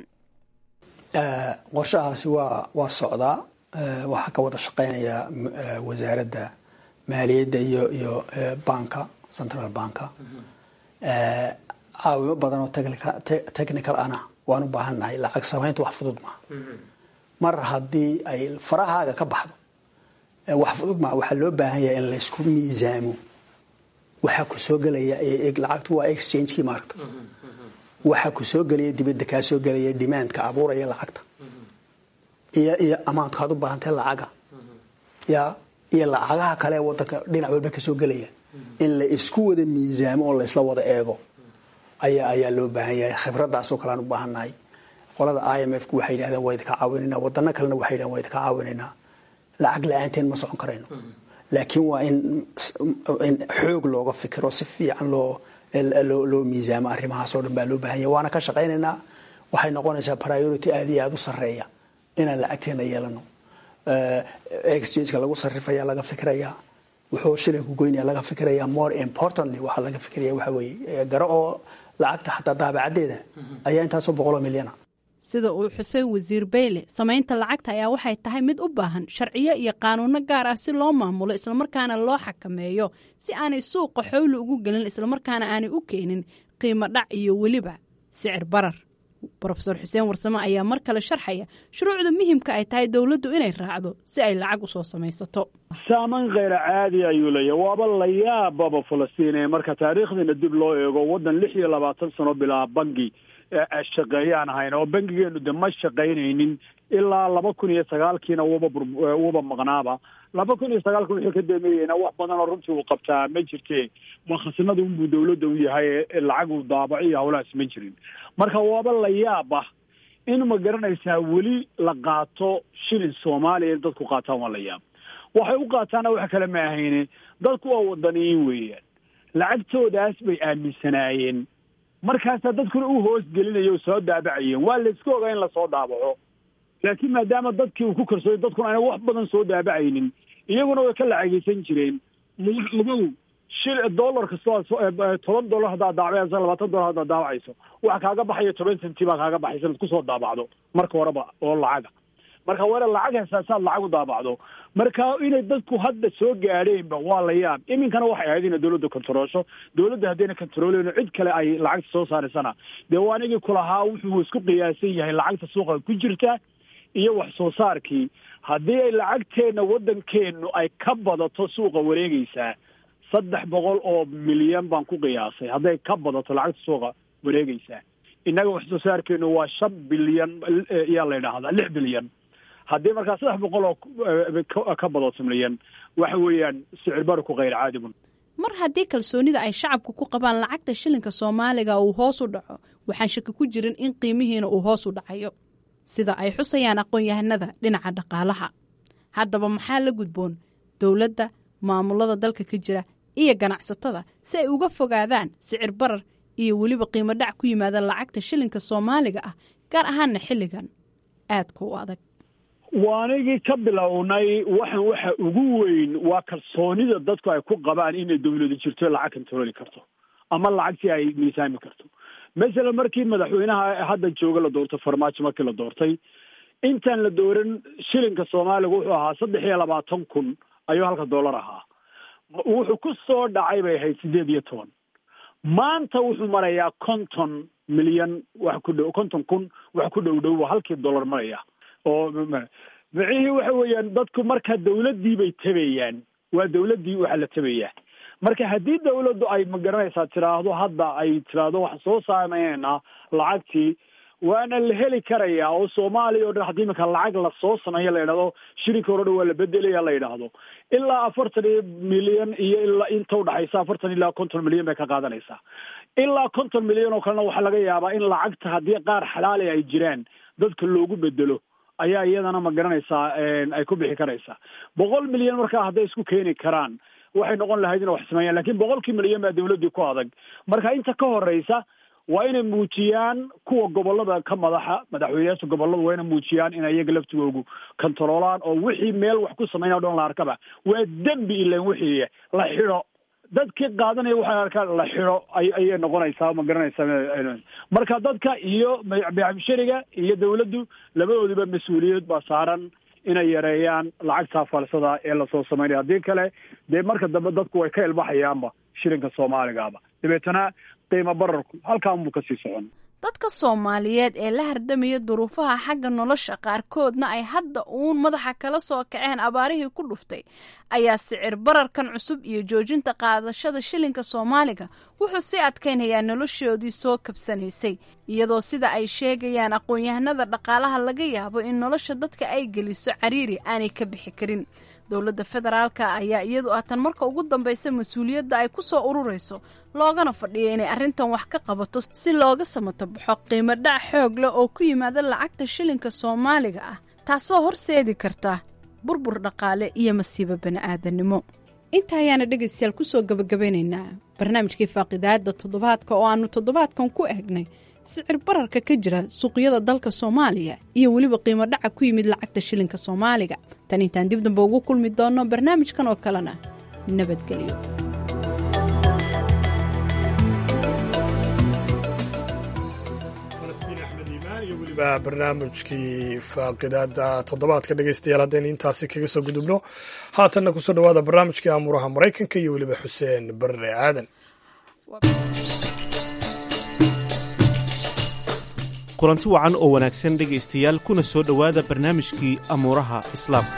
qorshahaasi waa waa socdaa waxaa ka wada shaqeynaya wasaaradda maaliyadda iyo iyo banka central banka caawimo badan oo technical ana waan u baahan nahay lacag samaynta wax fudud maa mar haddii ay farahaaga ka baxdo wax fudud maa waxaa loo baahan yahay in laysku miisaamo waxaa ku soo gelaya lacagtu waa exchangekii maaragta waxaa ku soo gelaya dibadda kaa soo gelaya demandka abuuraya lacagta iyo iyo amaantka aad u baahantae lacaga ya iyo lacagaha kale ee wadanka dhinac walba kasoo gelaya in la isku wada miisaamo oo laysla wada eego ayaa ayaa loo baahan yahay khibradaasoo kale aan u baahannahay qolada i m f ku waxay yidhahdeen waa idinka caawinaynaa wadano kalena waxay yidhahdeen waa idinka caawinaynaa lacag la-aanteen ma socon karayno laakiin waa in in xoog looga fikiro si fiican loo loo loo miisaamo arrimahaas oo dhan baa loo baahan yahay waana ka shaqaynaynaa waxay noqonaysaa priority aada iyo aada u sarreeya inaan lacagteena yeelano exchangeka lagu sarrifaya laga fikirayaa wuxuu shilinku goynaya laga fikiraya more importantly waxaa laga fikiraya waxa weeye garo oo lacagta xataa daabacadeeda ayaa intaasoo boqoloo milyana sida uu xuseen wasiir beyle samaynta lacagta ayaa waxay tahay mid u baahan sharciyo iyo qaanuuno gaar ah si loo maamulo islamarkaana loo xakameeyo si aanay suuqa xowli ugu gelin islamarkaana aanay u keenin qiimo dhac iyo weliba sicir barar rofeor xuseen warsame ayaa mar kale sharxaya shuruucda muhimka ay tahay dowladdu inay raacdo si ay lacag usoo samaysato saaman kheyra caadi ayuu leeyahy waaba la yaababa falastiin ee marka taariikhdiina dib loo eego waddan lix iyo labaatan sano bilaa bangi shaqeeyaan ahayn oo bangigeenu de ma shaqaynaynin ilaa laba kun iyo sagaalkiina waba waba maqnaaba laba kun iyo sagaalka wixii ka dameeyeyna wax badan oo runtii uu qabtaa ma jirte waa khasinada unbuu dawladda u yahay lacag uu daabaco iyo hawlahaas ma jirin marka waaba la yaaba in ma garanaysaa weli la qaato shilin soomaaliya in dadku qaataan waa la yaab waxay u qaataana wax kale ma ahayne dadku waa wadaniyiin weeyaan lacagtoodaas bay aaminsanaayeen markaasaa dadkuna u hoos gelinaya o soo daabacayeen waa layska ogaa in lasoo daabaco laakiin maadaama dadkii uu ku karsooday dadkuna ayna wax badan soo daabacaynin iyaguna way ka lacagaysan jireen ogow shil dollar kastoo toban dollar haddaad daabacayso labaatan dollar haddaad daabacayso waxa kaaga baxaya toban centi baa kaaga baxaysa inaad kusoo daabacdo marka horeba oo lacaga marka wara lacag heesaasaad lacag u daabacdo marka inay dadku hadda soo gaadheenba waa la yaab iminkana waxay ahayd inay dawladda kontaroosho dawladda haddayna kontarooleyno cid kale ay lacagta soo saaraysana dee waa anigii kulahaa wuxuu isku qiyaasan yahay lacagta suuqa ku jirta iyo wax soo saarkii haddii ay lacagteenna waddankeennu ay ka badato suuqa wareegaysaa saddex boqol oo milyan baan ku qiyaasay hadday ka badato lacagta suuqa wareegaysaa innaga wax soo saarkeenu waa shan bilyan yaa la yidhaahdaa lix bilyan haddii markaa saddex boqol oo ka badato milyan waxa weeyaan sicir barku kheyr caadigun mar haddii kalsoonida ay shacabku ku qabaan lacagta shilinka soomaaliga uu hoos u dhaco waxaan shaki ku jirin in qiimihiina uu hoos u dhacayo sida ay xusayaan aqoon-yahanada dhinaca dhaqaalaha haddaba maxaa la gudboon dowladda maamulada dalka ka jira iyo ganacsatada si ay uga fogaadaan sicir barar iyo weliba qiimo dhac ku yimaada lacagta shilinka soomaaliga ah gaar ahaana xilligan aadka u adag waanigii ka bilownay waxan waxa ugu weyn waa kalsoonida dadku ay ku qabaan inay dawladu jirto lacag kontarooli karto ama lacagtii ay miisaami karto masalan markii madaxweynaha hadda jooga la doortay farmaajo markii la doortay intaan la dooran shilinka soomaaliga wuxuu ahaa saddex iyo labaatan kun ayuu halka dollar ahaa wuxuu ku soo dhacay bay ahayd sideed iyo toban maanta wuxuu marayaa konton milyan wax ku dhow konton kun wax ku dhow dhow halkii dollar maraya oo micihii waxa weeyaan dadku marka dawladdii bay tabayaan waa dawladdii waxaa la tabayaa marka haddii dawladdu ay magaranaysaa tiraahdo hadda ay tiraahdo waxaan soo saameynaynaa lacagtii waana la heli karayaa oo soomaaliya o dhan haddii iminka lacag lasoo sameeyo la yidhahdo shilinka hore dhan waa la bedelaya la yidhaahdo ilaa afartan iyo milyan iyo ilaa inta udhaxaysa afartan ilaa konton milyan bay ka qaadanaysaa ilaa konton milyan oo kalena waxaa laga yaabaa in lacagta haddii qaar xalaali ay jiraan dadka loogu bedelo ayaa iyadana ma garanaysaa ay ku bixi karaysaa boqol milyan markaa hadday isku keeni karaan waxay noqon lahayd inay wax sameeyaan lakin boqolkii milyan baa dawladdii ku adag marka inta ka horeysa waa inay muujiyaan kuwa gobolada ka madaxa madaxweyneyaasha gobolada waa inay muujiyaan in iyaga laftigoogu kontaroolaan oo wixii meel wax ku sameynaya o dhan la arkaba waa dembi ilan wixii la xidho dadkii qaadanaya waxay arkaan la xidho ayay noqonaysaa ma garanaysaa marka dadka iyo beecmushariga iyo dawladdu labadoodiba mas-uuliyad baa saaran inay yareeyaan lacagtaa falsada ee lasoo sameynaya haddii kale dee marka dambe dadku way ka ilbaxayaanba shilinka soomaaligaaba dabeetana qiimo bararku halkaanbuu kasii socon dadka soomaaliyeed ee la hardamaya duruufaha xagga nolosha qaarkoodna ay hadda uun madaxa kala soo kaceen abaarihii ku dhuftay ayaa sicir bararkan cusub iyo joojinta qaadashada shilinka soomaaliga wuxuu sii adkaynayaa noloshoodii soo kabsanaysay iyadoo sida ay sheegayaan aqoon-yahanada dhaqaalaha laga yaabo in nolosha dadka ay geliso cariiri aanay ka bixi karin dowladda federaalka ayaa iyadu ah tan marka ugu dambaysa mas-uuliyadda ay ku soo ururayso loogana fadhiyo inay arrintan wax ka qabato si looga samata baxo qiimo dhac xoog leh oo ku yimaada lacagta shilinka soomaaliga ah taasoo horseedi karta burbur dhaqaale iyo masiibo bani'aadanimo inta ayaana dhegaystayaal kusoo gabagabeynaynaa barnaamijkii faaqidaada toddobaadka oo aanu toddobaadkan ku eegnay sicir bararka ka jira suuqyada dalka soomaaliya iyo weliba qiimo dhaca ku yimid lacagta shilinka soomaaliga tan intaan dib damba ugu kulmi doonno barnaamijkan oo kalena nabadgelyo iyo weliba barnaamijkii faaqidaada toddobaadka dhegeystayaal haddaynu intaasi kaga soo gudubno haatanna kusoo dhawaada barnaamijkii amuuraha maraykanka iyo weliba xuseen barre aadan kulanti wacan oo wanaagsan dhegaystayaal kuna soo dhowaada barnaamijkii amuuraha islaamka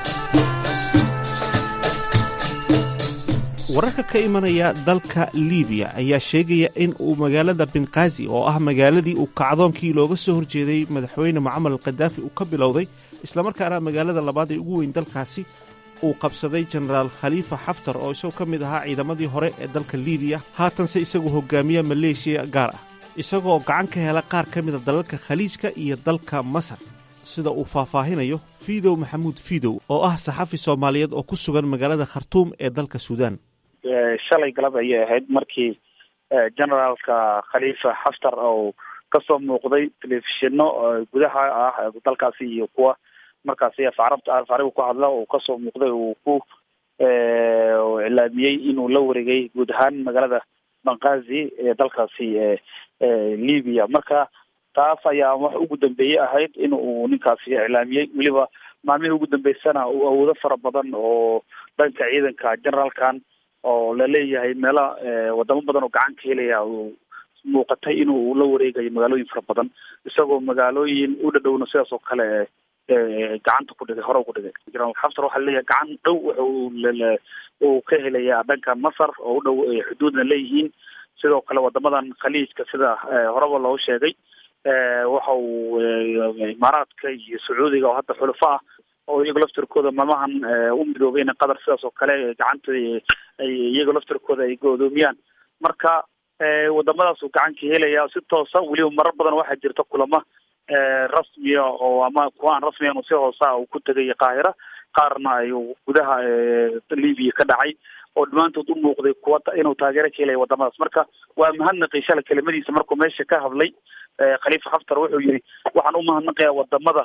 wararka ka imanaya dalka liibiya ayaa sheegaya in uu magaalada binqaazi oo ah magaaladii uu kacdoonkii looga soo horjeeday madaxweyne mucamar al kadaafi uu ka bilowday islamarkaana magaalada labaad ee ugu weyn dalkaasi uu qabsaday jenaraal khaliifa xaftar oo isagoo ka mid ahaa ciidamadii hore ee dalka liibiya haatanse isagoo hogaamiya maleeshiya gaar ah isagoo gacan ka hela qaar ka mida dalalka khaliijka iyo dalka masar sida uu faahfaahinayo fiidow maxamuud fiidow oo ah saxafi soomaaliyeed oo ku sugan magaalada khartuum ee dalka suudaan shalay galab ayay ahayd markii generaalka khaliifa xaftar oo kasoo muuqday telefishino gudaha ah dalkaasi iyo kuwa markaasi afarabta afariga ku hadla oo kasoo muuqday uu ku iclaamiyey inuu la wareegay guud ahaan magaalada banqazi ee dalkaasi libiya marka taas ayaa wax ugu dambeeyey ahayd in uu ninkaasi iclaamiyey weliba maalmihii ugu dambeysana uu awoodo fara badan oo dhanka ciidanka generaalkan oo laleeyahay meela wadamo badan oo gacan ka helaya uu muuqatay inuu la wareegayo magaalooyin fara badan isagoo magaalooyin u dhadhowna sidaas oo kale gacanta ku dhigay hore ugu dhigay generaal xaftar waxaa laleeyahay gacan dhow wuxuu uu ka helaya dhanka masar oo u dhow xuduudna leeyihiin sidoo kale wadamadan khaliijka sida horeba loo sheegay waxa uu imaaraadka iyo sacuudiga oo hadda xulufo ah oo iyaga laftirkooda maalmahan u midoobeen qatar sidaas oo kale gacanta ay iyaga laftirkooda ay godoomiyaan marka wadamadaas uu gacan ka helaya si toosa weliba marar badan waxaa jirta kulamo rasmiya oo ama kuwa aan rasmiyan si hoosa uu ku tegay qaahira qaarna ay gudaha libiya ka dhacay oo dhammaantood u muuqday kuwa inuu taageero ka helaya wadamadaas marka waa mahadnaqay shala kelimadiisa markuu meesha ka hadlay khaliifa xaftar wuxuu yihi waxaan u mahadnaqayaa wadamada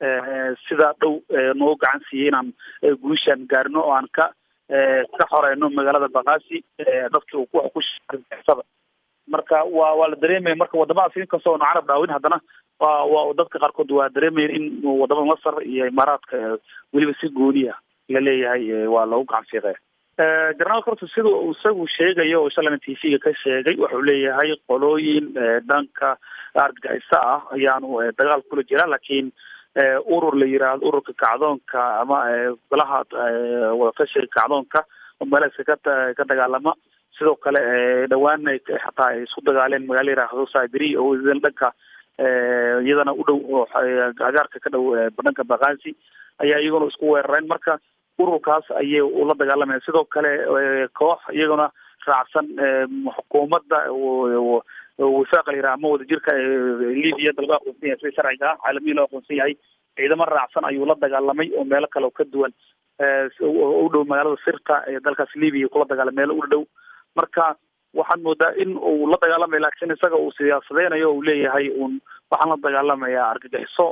sida dhow noo gacan siiyey inaan guushaan gaarino oo aan ka ka xoreyno magaalada bakaasi dadkii uu wax ku shada marka waa waa la dareemaya marka wadamadaas inkastoo nu carab dhaawin haddana waa waa dadka qaarkood waa dareemayan in wadamada masar iyo imaaraadka weliba si gooniya la leeyahay waa lagu gacan fiiqaya generaalka horta sida uu isagu sheegayo oo shalana t v-ga ka sheegay wuxuu leeyahay qolooyin dhanka argagixisa ah ayaanu dagaal kula jira laakiin urur la yiraahdo ururka kacdoonka ama golaha wadatashiga kacdoonka oo meelasa ka ka dagaalama sidoo kale dhawaan xataa ay isku dagaaleen magaala yiraahdo sabiri oo dhanka iyadana u dhow oo agaarka ka dhow dhanka bakaasi ayaa iyaguna isku weerareen marka ururkaas ayay ula dagaalamaya sidoo kale koox iyaguna raacsan xukuumadda wifaaqa la yiraha ama wadajirka libiya dalba aqoonsan yahay sida sharciga ah caalamiya loo aqoonsan yahay ciidamo raacsan ayuu la dagaalamay oo meelo kale oo ka duwan u dhow magaalada sirta ee dalkaas libiya kula dagaalamay meelo u dhow marka waxaad moodaa in uu la dagaalamaya laakiin isaga uu siyaasadeynayo uu leeyahay un waxaan la dagaalamayaa argagixiso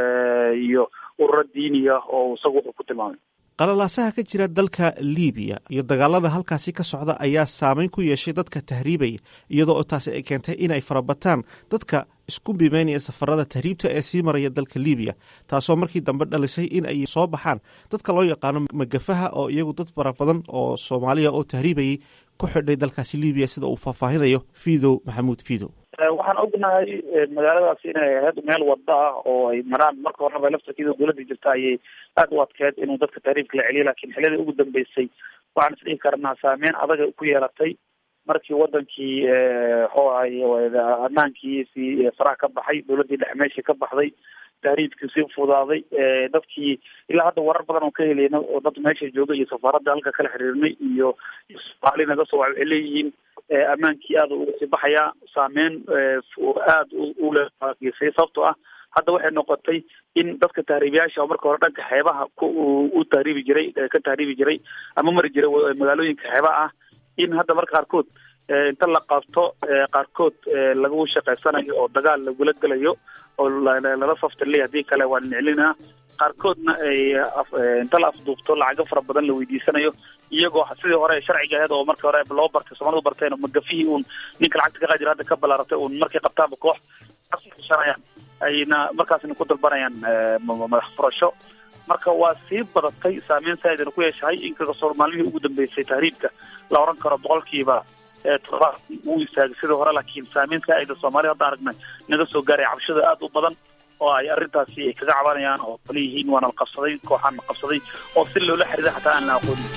iyo ururo diiniya oo isagu wuxuu ku tilmaamay qalalaasaha ka jira dalka liibiya iyo dagaalada halkaasi ka socda ayaa saameyn ku yeeshay dadka tahriibaya iyadoo oo taasi ay keentay in ay farabataan dadka isku bimeynaya safarada tahriibta ee sii maraya dalka liibiya taasoo markii dambe dhalisay in ay soo baxaan dadka loo yaqaano magafaha oo iyagu dad fara badan oo soomaaliya oo tahriibayay ku xidhay dalkaasi liibiya sida uu faahfaahinayo fiidow maxamuud fiidow waxaan ognahay magaaladaas inay ahayd meel wada ah oo ay maraan marka horeba laftarkeeda dowladda jirta ayay aada u adkeed inuu dadka taariifka la celiyo lakin xilladii ugu dambeysay waxaan isdhihi karnaa saameyn adag ku yeelatay markii wadankii waxuu ahay ammaankiisi faraha ka baxay dowladdii dhex meeshii ka baxday tahriibkii sii fudaaday dadkii ilaa hadda warar badan oo ka helayna oo dad meesha jooga iyo safaaradda halka kala xiriirnay iyo soomaali naga soo waxay leeyihiin ammaankii aada uga sii baxayaa saameyn aada ulegeysay sababtoo ah hadda waxay noqotay in dadka tahriibiyaasha oo marka hore dhanka xeebaha u tahriibi jiray ka tahriibi jiray ama mari jiray magaalooyinka xeebaha ah in hadda marka qaarkood inta la qabto qaarkood lagu shaqaysanayo oo dagaal lagula gelayo oo lala saftaley haddii kale waa niclinaa qaarkoodna ay inta la afduubto lacago fara badan la weydiisanayo iyagoo sidii hore sharciga aheed oo markii hore loo bartay soomalidu barteen magafihii uun ninka lacagta ka qaadi jira hadda ka balaaratay uun markay qabtaanba koox shanayaan ayna markaasna ku dalbanayaan madax furasho marka waa sii badatay saameyn saaidana ku yeeshahay inkastoo maalmihii ugu dambeysay tahriibka la oran karo boqolkiiba todoba uu istaagay sidii hore laakiin saameyn saaida soomaalida hadda aragnay naga soo gaaray cabashada aada u badan oo ay arrintaasi ay kaga cabanayaan oo kale yihiin waana la qabsaday kooxaan la qabsaday oo si loola xiriira xataa aan la aqoonin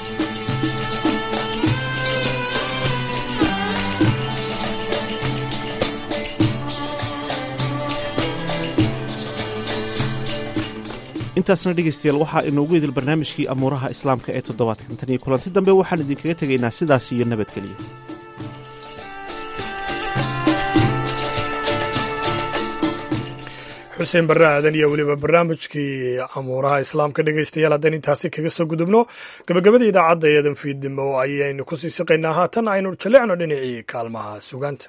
intaasna dhegaystayaal waxaa inoogu idil barnaamijkii amuuraha islaamka ee toddobaadkan tan iyo kulanti dambe waxaan idinkaga tegaynaa sidaas iyo nabadgelyo xuseen barre aadan iyo weliba barnaamijkii amuuraha islaamka dhegaystayaal haddaan intaasi kaga soo gudubno gabagabada idaacadda eedan fiidnimo ayaynu ku sii siqaynaa haatan aynu jaleecno dhinacii kaalmaha sugaanta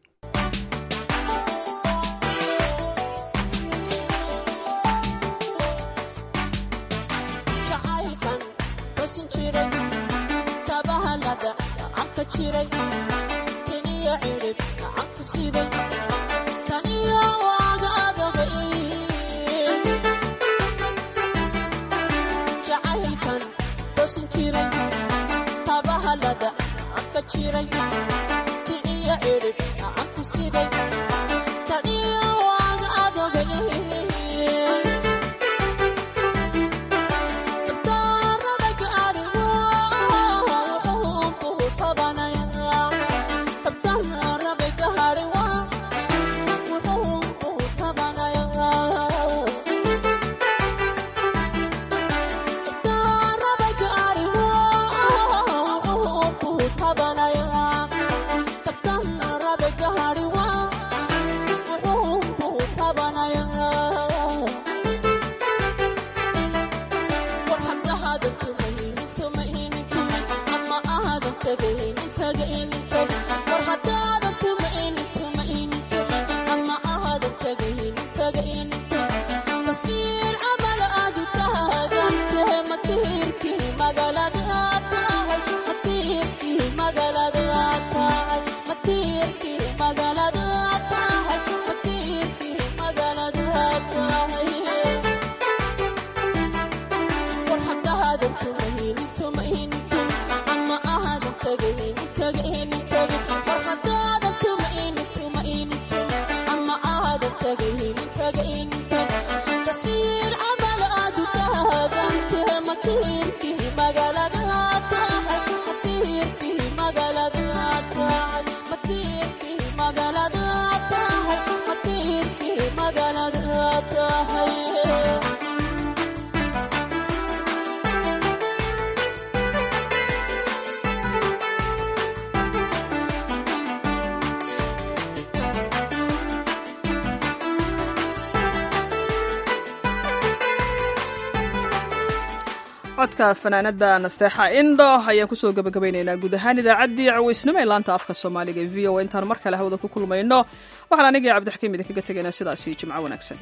codka fanaanada nasteexa indho ayaan kusoo gabagabaynaynaa guud ahaan idaacaddii cawaysnimo ee laanta afka soomaaliga e v o intaan mar kale hawada ku kulmayno waxaan anigii cabdixkiim idinkaga tegaynaa sidaasi jimco wanaagsan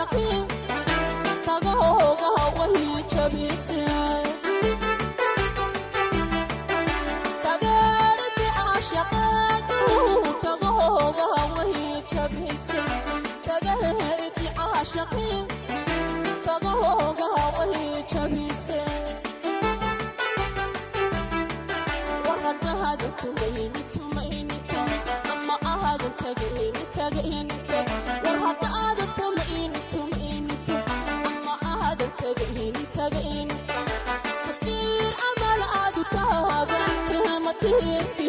caashaqin tagahoogaha wahi jabise tageeriti caashaqeedu tagahoogaha wahi jabise tageeriti caashaqin tagahoogaha wahi jabise warhadahada tumayni tumaynito ama ahada tagayni tagaynito warhada aada tumayni tumaynito ama ahada tagayni tagaynito tasbiir camal aadu taagante matiirki